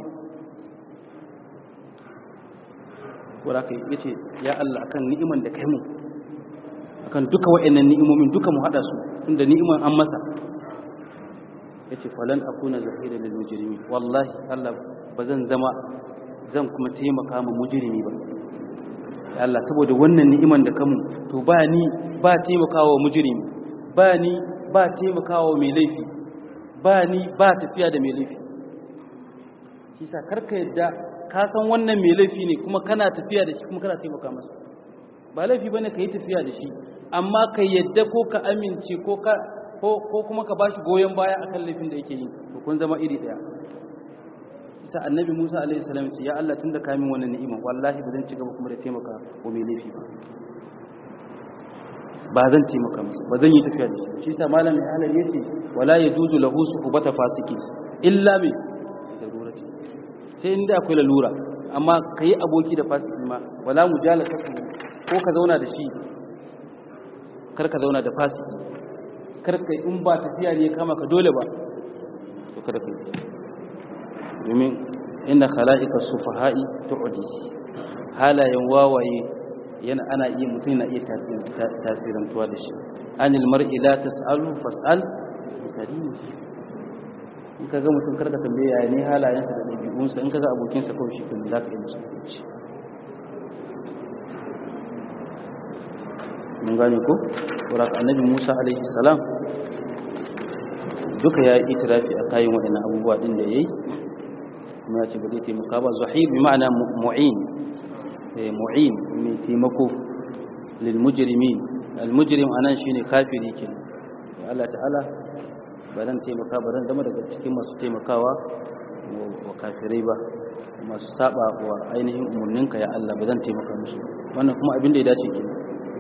wadda aka yi ce ya Allah akan ni'iman da kai mu akan duka wa'annan ni'imomin duka mu hada su tunda ni'iman an masa ya ce falan akuna zahira lil mujrimi wallahi Allah ba zan zama zan kuma taimaka ma mujrimi ba ya Allah saboda wannan ni'iman da kamu to ba ni ba taimakawa mujrimi ba ni ba taimakawa mai laifi ba ni ba tafiya da mai laifi shi sa karka yadda ka san wannan mai laifi ne kuma kana tafiya da shi kuma kana taimaka masa ba laifi bane ka yi tafiya da shi amma ka yadda ko ka amince ko ka ko kuma ka bashi goyon baya akan laifin da yake yi to kun zama iri daya isa annabi Musa alaihi salam ce ya Allah tunda ka min wannan ni'ima wallahi ba zan ci gaba kuma da taimaka wa mai laifi ba ba zan taimaka masa ba zan yi tafiya da shi shi sa malam mai halar yace wala yajuzu lahu suhbata fasiki illa bi darurati sai inda akwai lalura amma kai aboki da fasiki ma wala mujalasa ko ka zauna da shi kar ka zauna da fasiki kar kai in ba tafiya ne kama ka dole ba to kada kai domin inna khala'ika sufaha'i tu'di halayen wawaye yana ana iya mutum na iya tasirantuwa da shi anil mar'i la tas'alu fas'al karim in kaga mutum karka tambaye yaya ne halayensa da dabi'unsa in kaga abokinsa kawai shi kuma zaka yi musu hukunci mun gane ko wala annabi Musa alaihi salam duka ya yi itirafi a kayan waɗannan abubuwa din da yayi kuma ya ce ba zai taimaka ba zahir bi ma'ana mu'in mu'in mai taimako lil mujrimin al mujrim anan shine kafiri kenan Allah ta'ala ba zan taimaka ba zan zama daga cikin masu taimakawa wa kafirai ba masu saba wa ainihin umurninka ya Allah ba zan taimaka musu wannan kuma abin da ya dace kenan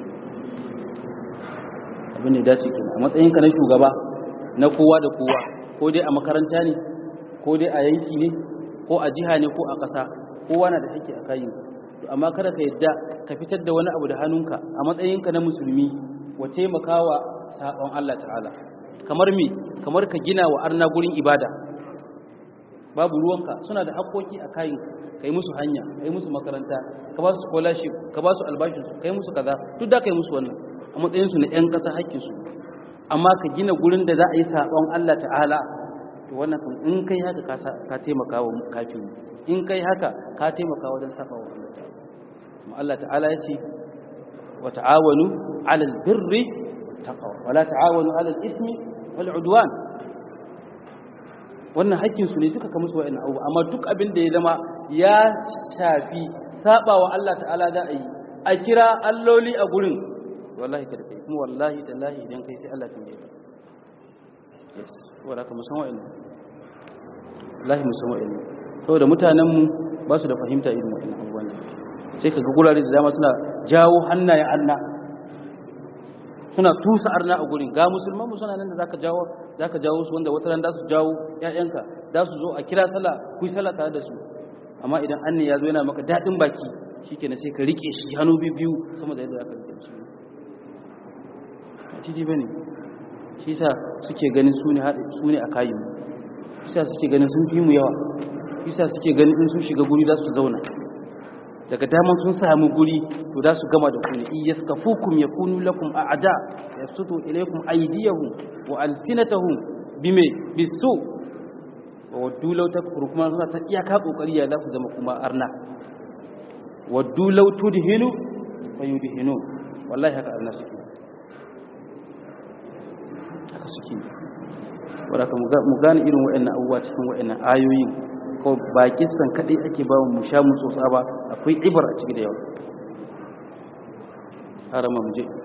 abin da ya dace kenan a matsayinka na shugaba na kowa da kowa ko dai a makaranta ne ko dai a yanki ne ko a jiha ne ko a ƙasa kowa na da haƙƙi a kayin amma kada ka yadda ka fitar da wani abu da hannunka a matsayinka na musulmi wa taimakawa sabon Allah ta'ala kamar me kamar ka gina wa arna gurin ibada babu ruwanka suna da haƙƙoƙi a kayin kai musu hanya kai musu makaranta ka ba su scholarship ka ba su albashin su kai musu kaza duk da kai musu wannan a matsayin su na ƴan ƙasa haƙƙin su amma ka gina gurin da za a yi sabon Allah ta'ala to wannan in kai haka ka taimaka wa kafiri in kai haka ka taimaka wajen saba wa Allah ta'ala kuma Allah ta'ala ya ce wa ta'awanu 'alal birri taqwa wa la ta'awanu 'alal ismi wal 'udwan wannan haƙƙin su ne duka ka musu wa'annan abu amma duk abin da ya zama ya shafi saba wa Allah ta'ala za a yi a kira alloli a gurin wallahi kada kai kuma wallahi tallahi idan kai sai Allah tambaye ka yes wala ka musan wa'annan wallahi musan wa'annan saboda mutanen mu ba su da fahimta irin wa'annan abubuwan sai ka ga gurare da dama suna jawo hannayen Allah suna tusa arna a gurin ga musulman mu suna nan da zaka jawo zaka jawo su wanda wata ran da su jawo ƴaƴanka da su zo a kira sallah ku yi sallah tare da su amma idan anni ya zo yana maka dadin baki shikenan sai ka rike shi hannu biyu sama da yadda zaka rike shi ciji bane shi yasa suke ganin su ne su ne a kayin shi yasa suke ganin sun fi mu yawa shi yasa suke ganin in sun shiga guri za su zauna daga daman sun samu guri to za su gama da ku ne iyaskafukum yakunu lakum a'da yabsutu ilaykum aydiyahum wa alsinatahum bime bisu waddu law takfuru kuma suna ta iyaka kokari ya za ku zama kuma arna waddu law tudhinu fayudhinu wallahi haka arna suke haka suke wadda mu gane irin waɗannan abubuwa cikin waɗannan ayoyin ko ba kissan kaɗai ake ba mu sha mu tsotsa ba akwai ibar a ciki da yawa harama mu je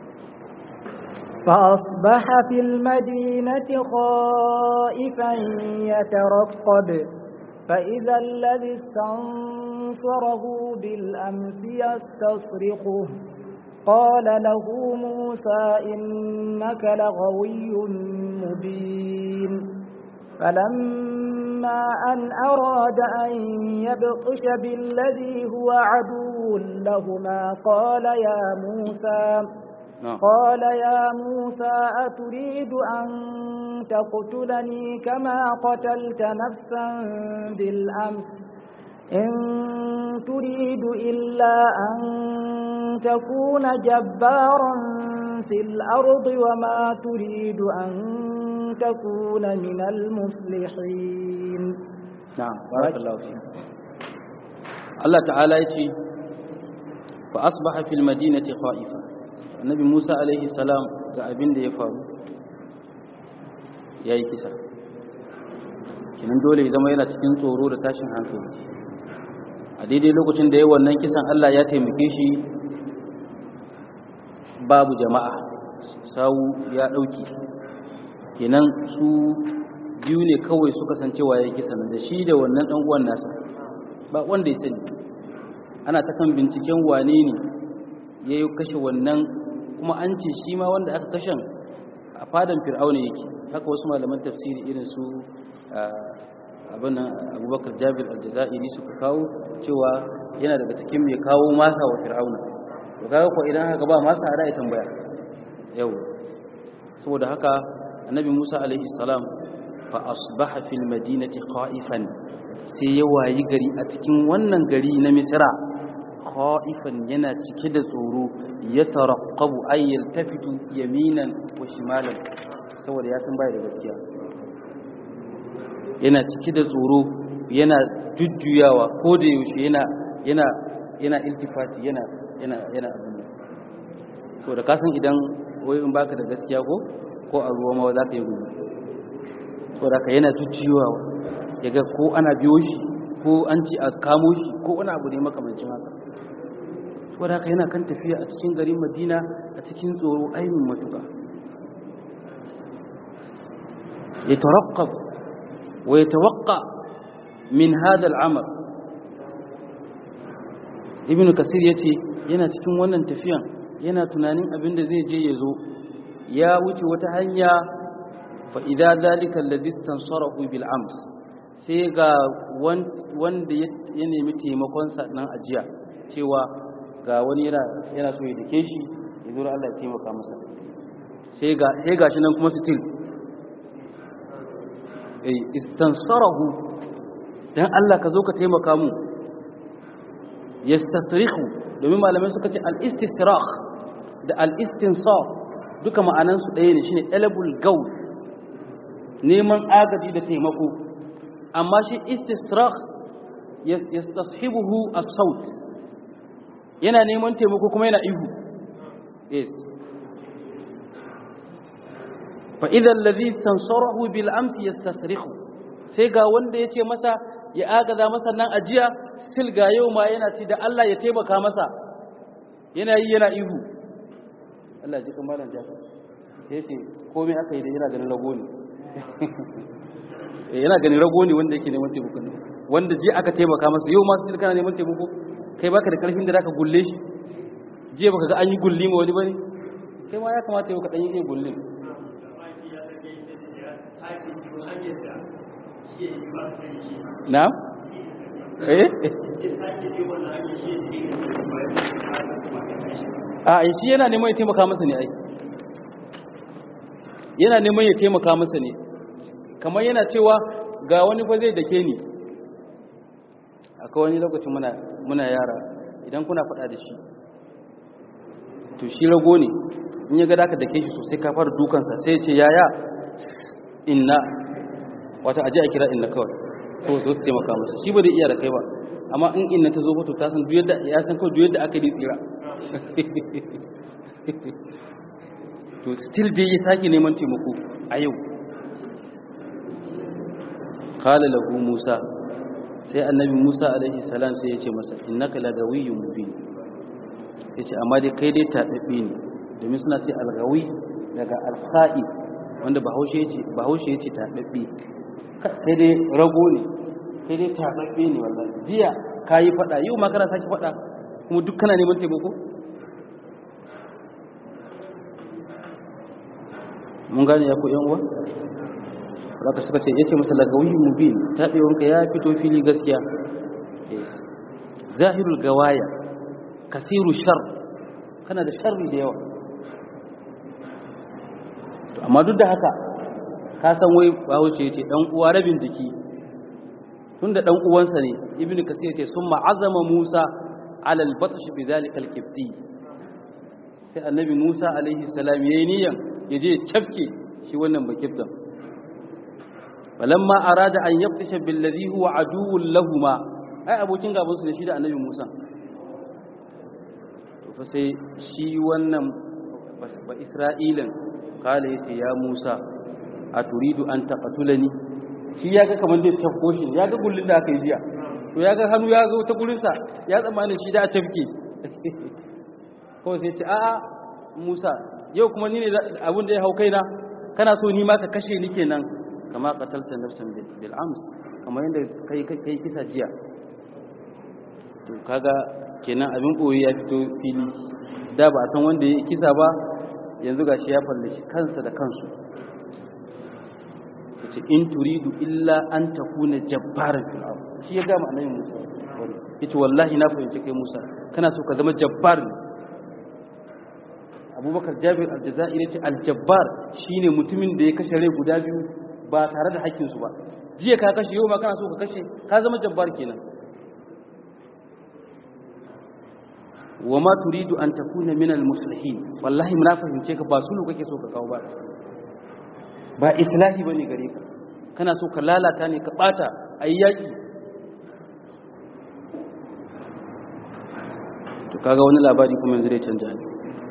فأصبح في المدينة خائفا يترقب فإذا الذي استنصره بالأمس يستصرخه قال له موسى إنك لغوي مبين فلما أن أراد أن يبطش بالذي هو عدو لهما قال يا موسى قال يا موسى أتريد أن تقتلني كما قتلت نفسا بالأمس إن تريد إلا أن تكون جبارا في الأرض وما تريد أن تكون من المصلحين نعم بارك الله فيك الله تعالى يتي فأصبح في المدينة خائفا النبي موسى عليه السلام ga abin da ya faru ya yi kisa kinan dole ya zama yana cikin tsoro da tashin hankali a daidai lokacin da ya wannan kisan Allah ya taimake shi babu jama'a sawu ya ɗauki kenan su biyu ne kawai suka san cewa ya kisan da shi da wannan ɗan uwan nasa ba wanda ya sani ana ta kan binciken wane ne ya yi kashe wannan kuma an ce shi ma wanda aka kashen a fadan fir'auna yake haka wasu malaman tafsiri irin su abin abubakar jabir aljazairi suka kawo cewa yana daga cikin mai kawo masa wa fir'auna to kaga ko idan haka ba masa ada ya tambaya yau saboda haka annabi Musa alaihi salam fa asbaha fil madinati khaifan sai ya wayi gari a cikin wannan gari na Misra khaifan yana cike da tsoro ya taraqqabu ay yaltafitu yaminan wa shimalan saboda ya san bai da gaskiya yana cike da tsoro yana jujjuyawa ko da yaushe yana yana yana iltifati yana yana yana abin so da kasan idan wai in baka da gaskiya ko ko a ruwa ma za ka yi gudu so da ka yana jujjuyawa yaga ko ana biyo shi ko an ci a kamo shi ko wani abu ne makamancin haka so da ka yana kan tafiya a cikin garin madina a cikin tsoro ainihin matuka ya tarakkab ويتوقع من هذا العمل ibn kasir yace yana cikin wannan tafiyan yana tunanin abin da zai je ya zo ya wuce wata hanya fa idza zalika alladhi istansarahu bil ams sai ga wanda ya nemi taimakon sa nan ajiya cewa ga wani yana yana so ya dake shi ya zo Allah ya taimaka masa sai ga sai gashi nan kuma still istansarahu dan Allah ka zo ka taimaka mu yastasrihu domin malamai suka ce al-istisrah da al-istinsar duka ma'anan su ɗaya ne shine talabul gaw neman agaji da taimako amma shi istisrah yastashibuhu as-saut yana neman taimako kuma yana ihu yes فإذا الذي استنصره بالأمس يستصرخ sai ga wanda ya ce masa ya agaza masa nan ajiya sil ga yau ma yana ci da Allah ya taimaka masa yana yi yana ihu Allah ji kamalan jafa sai ce komai aka yi da yana ganin rago ne yana ganin rago ne wanda yake neman taimako ne wanda je aka taimaka masa yau ma sil kana neman taimako kai baka da karfin da zaka gulle shi je baka ga an yi gulli ma wani bane kai ma ya kamata yau ka dan yi gullin Na'am? Eh? A shi yana neman ya taimaka masa ne ai. Yana neman ya taimaka masa ne. Kamar yana cewa ga wani fa zai dake ni. Akwai wani lokacin muna muna yara idan kuna faɗa da shi. To shi rago ne. In ya ga da ka dake shi sosai ka fara dukansa sai ya ce yaya inna wata aje a kira inna kawai to zo ta taimaka masa shi ba da iya da kai ba amma in inna ta zo ba to ta san duk yadda ya san kawai duk yadda aka yi tsira to still dai ya sake neman taimako a yau qala lahu musa sai annabi musa alaihi salam sai ya ce masa innaka lagawiyyun mubin yace amma dai kai dai tababbe ne domin suna ce algawi daga alkha'i wanda bahaushe yace bahaushe yace tababbe kai dai rago ne kai dai tababbe ne wallahi jiya kayi fada yau ma kana saki fada kuma duk kana neman taimako mun gane ya ku yan uwa zaka suka ce yace masa lagawi mubin tabewanka ya fito fili gaskiya yes zahirul gawaya kasiru shar kana da sharri da yawa to amma duk da haka ka san wai bahaushe yace dan uwa rabin jiki tunda dan uwansa ne ibnu kasir yace summa azama musa ala al-batsh bi dhalika al-kibti sai annabi musa alaihi salam yayi niyan yaje ya cafke shi wannan bakibtan falamma arada an yabtisha bil ladhi huwa aduwwun lahumu ai abokin gaban su ne shi da annabi musa to fa sai shi wannan ba isra'ilan kala yace ya musa a turidu an taqatulani shi ya ga kamar zai tafko shi ya ga gullun da aka yi jiya to ya ga hannu ya zo ta gurinsa ya tsammani shi da a tafke kawai sai ce a'a musa yau kuma ni ne abin da ya hau kaina kana so ni ma ka kashe ni kenan kama qatalta nafsan bil ams kamar yadda kai kai kisa jiya to kaga kenan abin boye ya fito fili da ba a san wanda ya kisa ba yanzu gashi ya fallashi kansa da kansu yace in turidu illa an takuna jabbaran fil ard shi ya gama annabi Musa yace wallahi na fahimci kai Musa kana so ka zama jabbar ne Abubakar Jabir al-Jazairi yace al-jabbar shine mutumin da ya kashe rai guda biyu ba tare da hakkin su ba jiya ka kashe yau ma kana so ka kashe ka zama jabbar kenan wa ma turidu an takuna min al-muslihin wallahi na fahimce ka ba sulu kake so ka kawo ba ba islahi bane gare ka kana so ka lalata ne ka bata ayi yaki to kaga wani labari kuma yanzu zai canja ne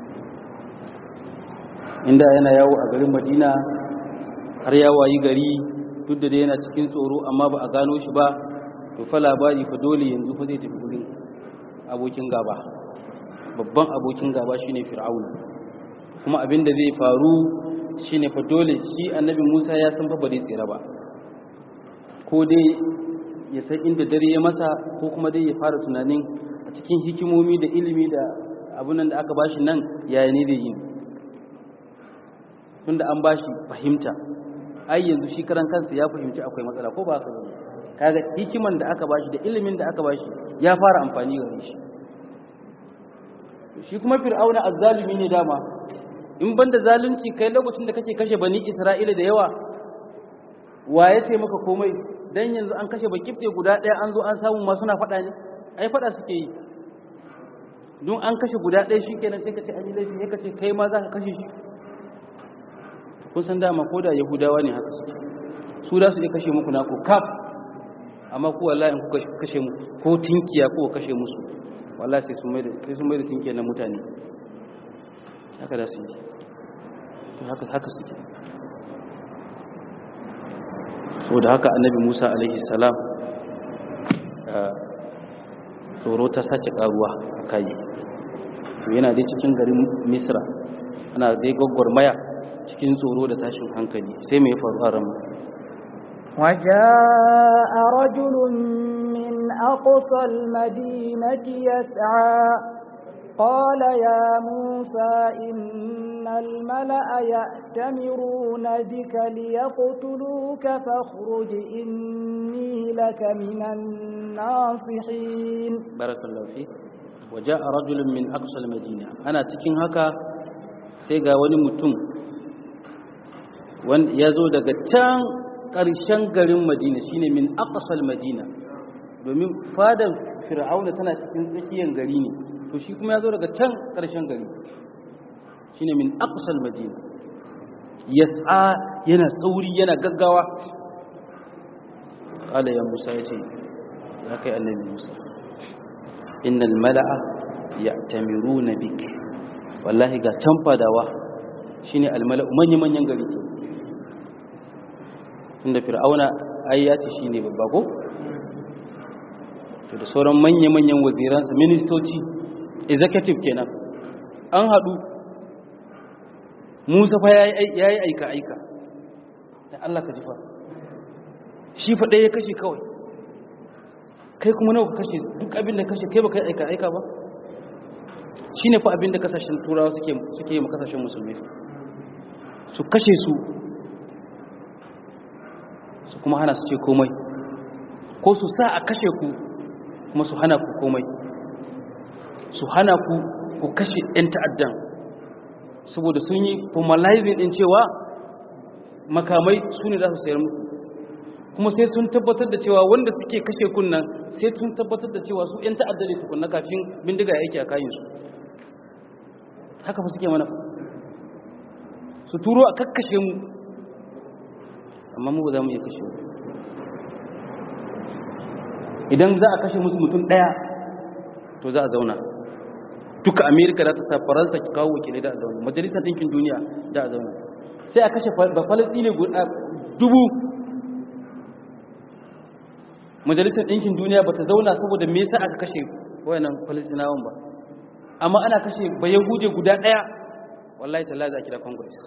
inda yana yawo a garin Madina har ya wayi gari duk da dai yana cikin tsoro amma ba a gano shi ba to fa labari fa dole yanzu fa zai tafi gurin abokin gaba babban abokin gaba shine fir'auna kuma abin da zai faru shine fa dole shi annabi Musa ya san fa ba zai tsira ba ko dai ya san inda dare ya masa ko kuma dai ya fara tunanin a cikin hikimomi da ilimi da abun nan da aka bashi nan yaya ne da yin tunda an bashi fahimta ai yanzu shi karan kansa ya fahimci akwai matsala ko ba haka ba kaga hikiman da aka bashi da ilimin da aka bashi ya fara amfani gare shi shi kuma fir'auna azzalimi ne dama in banda zalunci kai lokacin da kake kashe bani isra'ila da yawa wa ya ce maka komai dan yanzu an kashe bakifte guda ɗaya an zo an samu ma suna faɗa ne ai faɗa suke yi don an kashe guda ɗaya shi kenan sai ka ce an yi laifi sai ka ce kai ma za ka kashe shi kun san dama ko da yahudawa ne haka suke su da su iya kashe muku naku kaf amma ku wallahi in kuka kashe mu ko tinkiya ko kashe musu wallahi sai sun mai da sai sun mai da tinkiya na mutane haka da su yi to haka haka suke saboda haka annabi Musa alaihi salam tsoro ta sace karuwa a kai to yana dai cikin garin Misra ana dai maya cikin tsoro da tashin hankali sai mai faru a ramu وجاء رجل من أقصى المدينة يسعى قال يا موسى إن الملأ يأتمرون بك ليقتلوك فاخرج إني لك من الناصحين بارك الله فيك وجاء رجل من أقصى المدينة أنا تكين هكا سيغا ونمتم ya zo daga can ƙarshen garin madina shine min aqsal madina domin fadar fir'auna tana cikin tsakiyar gari ne to shi kuma ya zo daga can ƙarshen gari shine min aqsal madina yas'a yana sauri yana gaggawa qala ya musa yace ya kai annabi musa innal mala'a ya'tamiruna bik wallahi ga can fadawa shine almala'u manyan manyan gari inda fir'auna ai ya ce shine babba ko to da sauran manyan manyan waziransa ministoci executive kenan an hadu Musa fa yayi yayi aika aika da Allah ka jifa shi fa ya kashe kawai kai kuma nawa ka kashe duk abin da kashe kai baka aika aika ba shine fa abin da kasashen turawa suke suke yi kasashen musulmi su kashe su su kuma hana su ce komai ko su sa a kashe ku kuma su hana ku komai su hana ku ku kashe 'yan ta'addan saboda sun yi formalizing din cewa makamai su ne za su sayar muku kuma sai sun tabbatar da cewa wanda suke kashe kunnan sai sun tabbatar da cewa su 'yan ta'adda ne tukunna kafin bindiga ya yake a kayansu haka fa suke mana su turo a kakkashe mu amma mu ba za mu iya kashe mu idan za a kashe musu mutum ɗaya to za a zauna duka amerika za ta sa faransa ki kawo wakilai da a zauna majalisar ɗinkin duniya da a zauna sai a kashe ba falastini dubu majalisar ɗinkin duniya ba ta zauna saboda me yasa aka kashe wayannan falastinawan ba amma ana kashe bayan huje guda ɗaya wallahi talla za a kira congress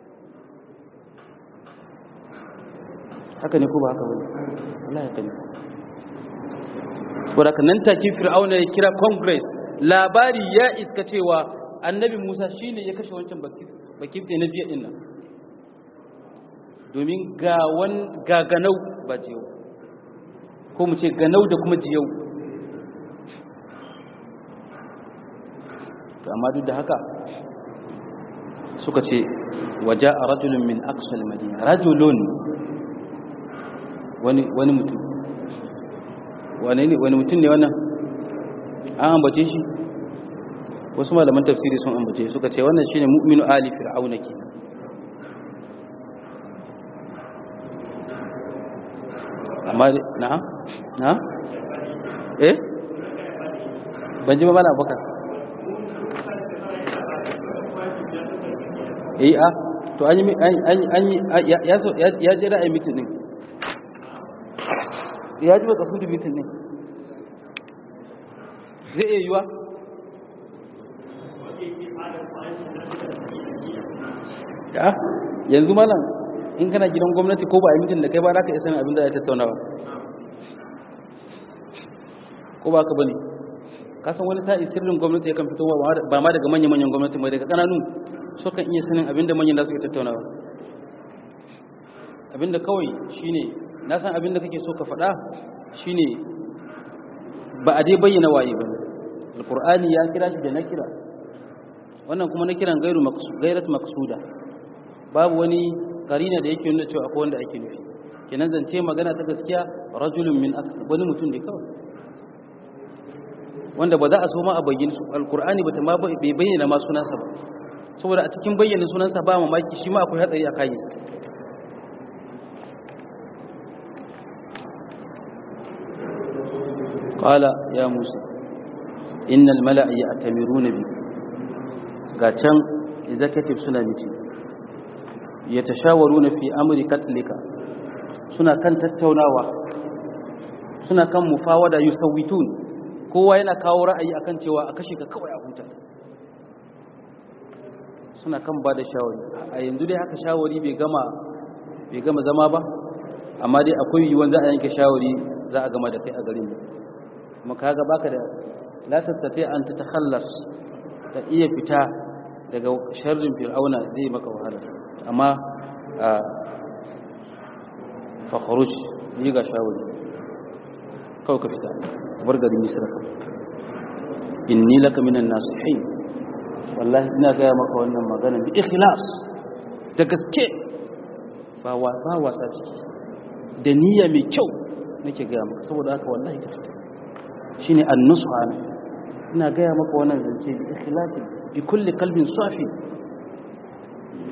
haka ne ko ba haka wani wallahi haka ne wadda nan take fir'auna ya kira congress labari ya iska cewa annabi musa shine ya kashe wancan bakifte na jiya ɗin nan domin ga ganau ba jiyau ko mu ce ganau da kuma jiyau amma duk da haka suka ce waje a rajulun min aksal madina rajulun wani mutum wani mutum ne wannan an ambace shi wasu malaman tafsiri sun ambace suka ce wannan shine mu'minu ali fir'auna ke amma na na eh ban ji ba mana abokan eh a to an yi an yi ya so ya je ra'ayi mitin din ya ji baka sudu mitin din zai iya yiwa ya yanzu malam in kana gidan gwamnati ko ba a mitin da kai ba za ka isa abin da ya tattaunawa ko ba ka bane kasan wani sa'i sirrin gwamnati ya kan fito ba ma daga manya-manyan gwamnati mai daga kananu so kan iya sanin abinda manyan da suke tattaunawa abinda kawai shine na san abinda kake so ka faɗa shine ba a dai bayyana waye ba alqur'ani ya kira shi da na kira wannan kuma na kiran gairu gairat maqsuda babu wani karina da yake nuna cewa akwai wanda ake nufi kenan zance magana ta gaskiya rajulun min aksar wani mutum ne kawai wanda ba za a so ma a bayyana su alkur'ani ba ta ma bai bayyana ma sunansa ba saboda a cikin bayyana sunansa ba mamaki shi ma akwai hatsari a kayansa qala ya musa innal mala'a ya'tamiruna bi ga can executive suna miti yatashawaruna fi amri katlika suna kan tattaunawa suna kan mufawada yusawitun kowa yana kawo ra'ayi akan cewa a kashe ka kawai a huta suna kan ba da shawari a yanzu dai haka shawari bai gama bai gama zama ba amma dai akwai yiwuwan za a yanke shawari za a gama da kai a garin kuma kaga baka da la tastati an tatakhallas ta iya fita daga sharrin fir'auna zai maka wahala amma fa khuruj yi ga shawari kawai ka fita bar garin misra inni laka minan nasihin wallahi ina gaya maka wannan magana bi ikhlas da gaske ba ba wasa ciki da niyya mai kyau nake gaya maka saboda haka wallahi ka fita shine an-nusha ina gaya maka wannan zance bi ikhlasi bi kulli qalbin safi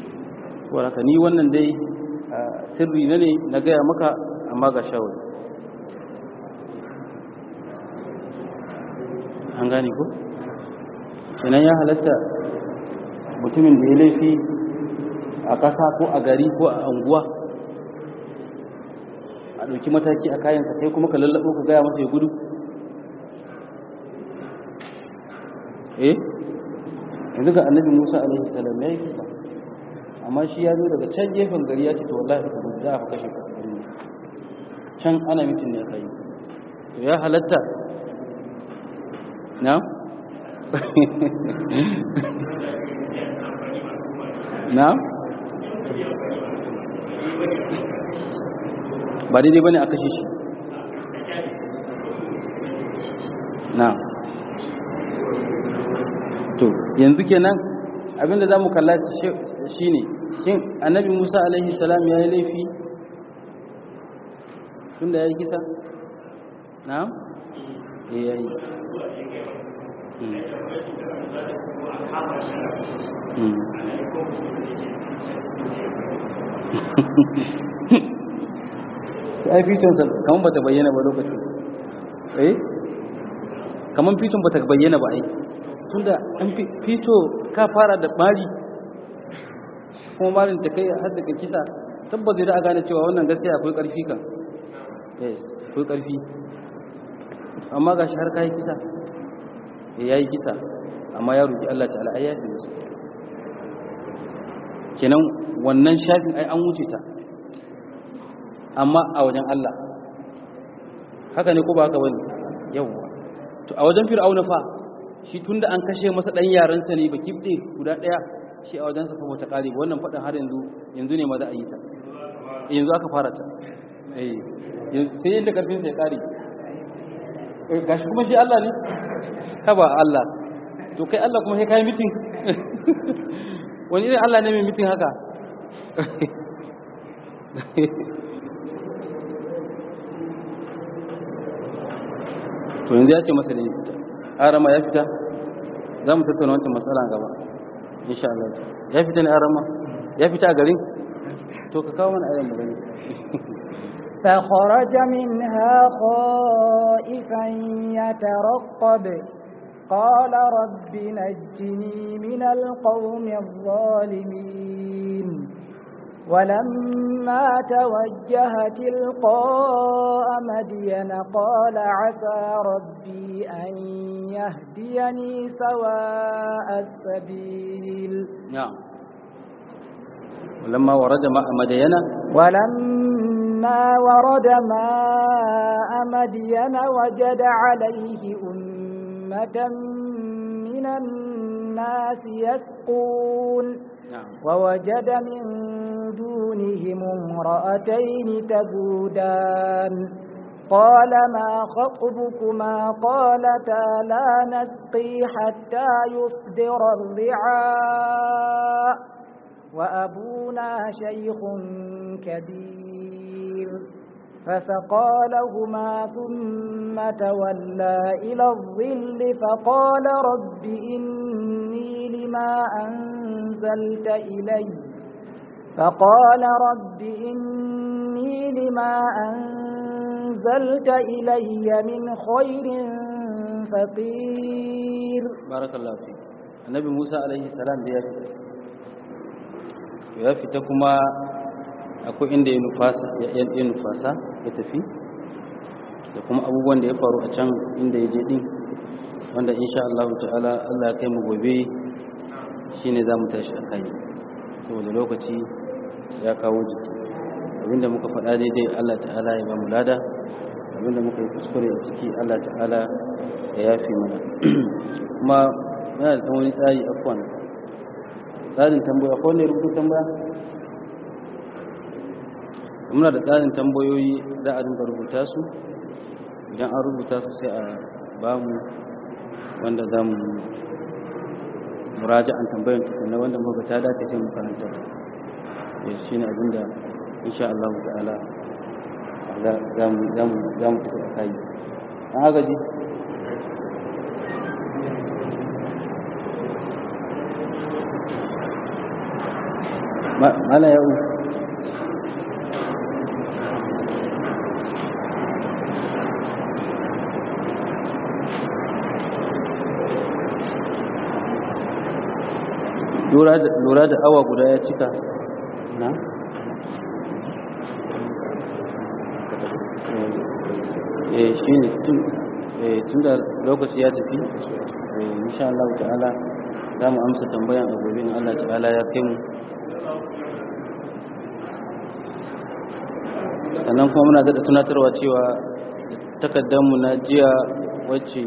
waraka ni wannan dai sirri ne na gaya maka amma ga shawari an gane ko kenan ya halatta mutumin da ya laifi a ƙasa ko a gari ko a anguwa a ɗauki mataki a kayansa kai kuma ka lallaɓo ka gaya masa ya gudu eh yanzu ga annabi musa alaihi salam ya yi kisa amma shi ya zo daga can gefen gari ya ce to wallahi ka gudu za a fi kashe ka can ana mitin ne kai to ya halatta na na ba daidai bane a kashe shi na to yanzu kenan abinda za mu kalla shi ne shin annabi musa alaihi salam ya yi laifi tun da ya yi kisa na? ya yi ta ai fitonsa kamar ba ta bayyana ba lokacin eh kamar fiton ba ta bayyana ba ai tun da an fito ka fara da bari kuma marin ta kai har daga kisa tabbata da a gane cewa wannan gaskiya akwai karfi kan yes akwai karfi amma gashi har kai kisa ya yi kisa amma ya roki Allah ta'ala ai ya fi musu kenan wannan shafin ai an wuce ta amma a wajen Allah haka ne ko ba haka bane yawwa to a wajen fir'auna fa shi tunda an kashe masa dan yaransa ne ba kibde guda daya shi a wajen sa fa bata kare ba wannan fadan har yanzu yanzu ne ma za a yi ta yanzu aka fara ta eh yanzu sai yanda karfin sa ya kare eh gashi kuma shi Allah ne haba Allah to kai Allah kuma sai kai meeting wani irin Allah ne mai meeting haka to yanzu ya ce masa da ya fita arama ya fita za mu tattauna wancan matsala gaba insha Allah ya fita ne arama ya fita a garin to ka kawo mana ayan mu gani فخرج منها خائفا يترقب قال رب نجني من القوم الظالمين ولما توجه تلقاء مدين قال عسى ربي أن يهديني سواء السبيل نعم ولما ورد ماء مدين ولما ورد ماء مدين وجد عليه أمة من الناس يسقون نعم ووجد من دونهم امرأتين تذودان قال ما خطبكما قالتا لا نسقي حتى يصدر الرعاء وأبونا شيخ كبير فسقى لهما ثم تولى إلى الظل فقال رب إني لما أنزلت إلي فقال رب إني لما أنزلت إلي من خير فقير بارك الله فيك النبي موسى عليه السلام da ya fita ya fita kuma akwai inda ya nufasa ya nufasa ya tafi da kuma abubuwan da ya faru a can inda ya je din wanda insha Allah ta'ala Allah ya kai mu gobe shine zamu tashi a kai saboda lokaci ya kawo jiki abinda muka faɗa daidai Allah ta'ala ya ba mu lada abinda muka yi kuskure a ciki Allah ta'ala ya yafe mana kuma yana da wani tsari afwan tsarin tambaya ko ne rubutu tambaya muna da tsarin tambayoyi za a dinga rubuta su idan an rubuta su sai a ba mu wanda za mu muraja an tambayin tukuna wanda muka ta dace sai mu karanta ta ya shi ne abinda insha Allah ta'ala za mu tafi a kayi an agaji mala yau lura da awa guda ya cika na eh shi ne tun da lokaci ya tafi insha Allah ta'ala za mu amsa tambayan abubuwan Allah ta'ala ya kai mu sannan kuma muna daɗa tunatarwa cewa takaddanmu na jiya wacce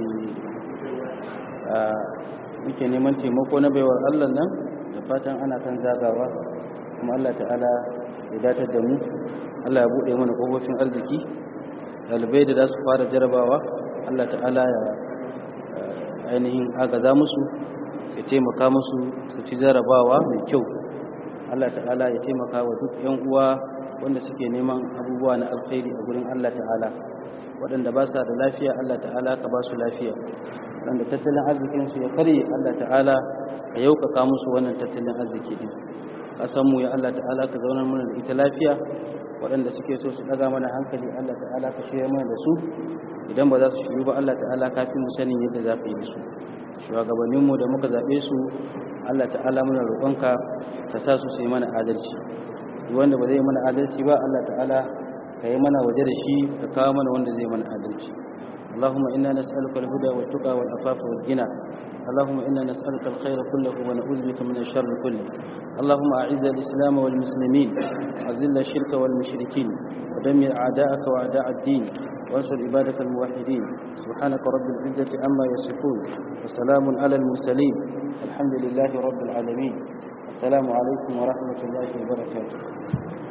muke neman taimako na baiwar Allah nan da fatan ana kan zagawa kuma Allah ta'ala ya datar da mu Allah ya buɗe mana ƙofofin arziki ɗalibai da za su fara jarabawa Allah ta'ala ya ainihin agaza musu ya taimaka musu su ci jarabawa mai kyau Allah ta'ala ya taimaka wa duk 'yan uwa wanda suke neman abubuwa na alkhairi a gurin Allah ta'ala waɗanda ba sa da lafiya Allah ta'ala ka ba su lafiya waɗanda tattalin arzikinsu ya karye Allah ta'ala ka yaukaka musu wannan tattalin arziki din mu ya Allah ta'ala ka zaunar mana da ita lafiya waɗanda suke so su ɗaga mana hankali Allah ta'ala ka shirya mana da su idan ba za su shiru ba Allah ta'ala ka fi mu sanin yadda za ka yi da su shugabanninmu da muka zaɓe su Allah ta'ala muna roƙonka ka sa su su yi mana adalci wanda ba zai mana adalci ba Allah ta'ala ka yi mana waje da shi ka kawo mana wanda zai mana adalci اللهم إنا نسألك الهدى والتقى والعفاف والغنى اللهم إنا نسألك الخير كله ونعوذ بك من الشر كله اللهم أعز الإسلام والمسلمين أذل الشرك والمشركين ودمر أعداءك وأعداء الدين وانصر عبادك الموحدين سبحانك رب العزة عما يصفون وسلام على المرسلين الحمد لله رب العالمين السلام عليكم ورحمة الله وبركاته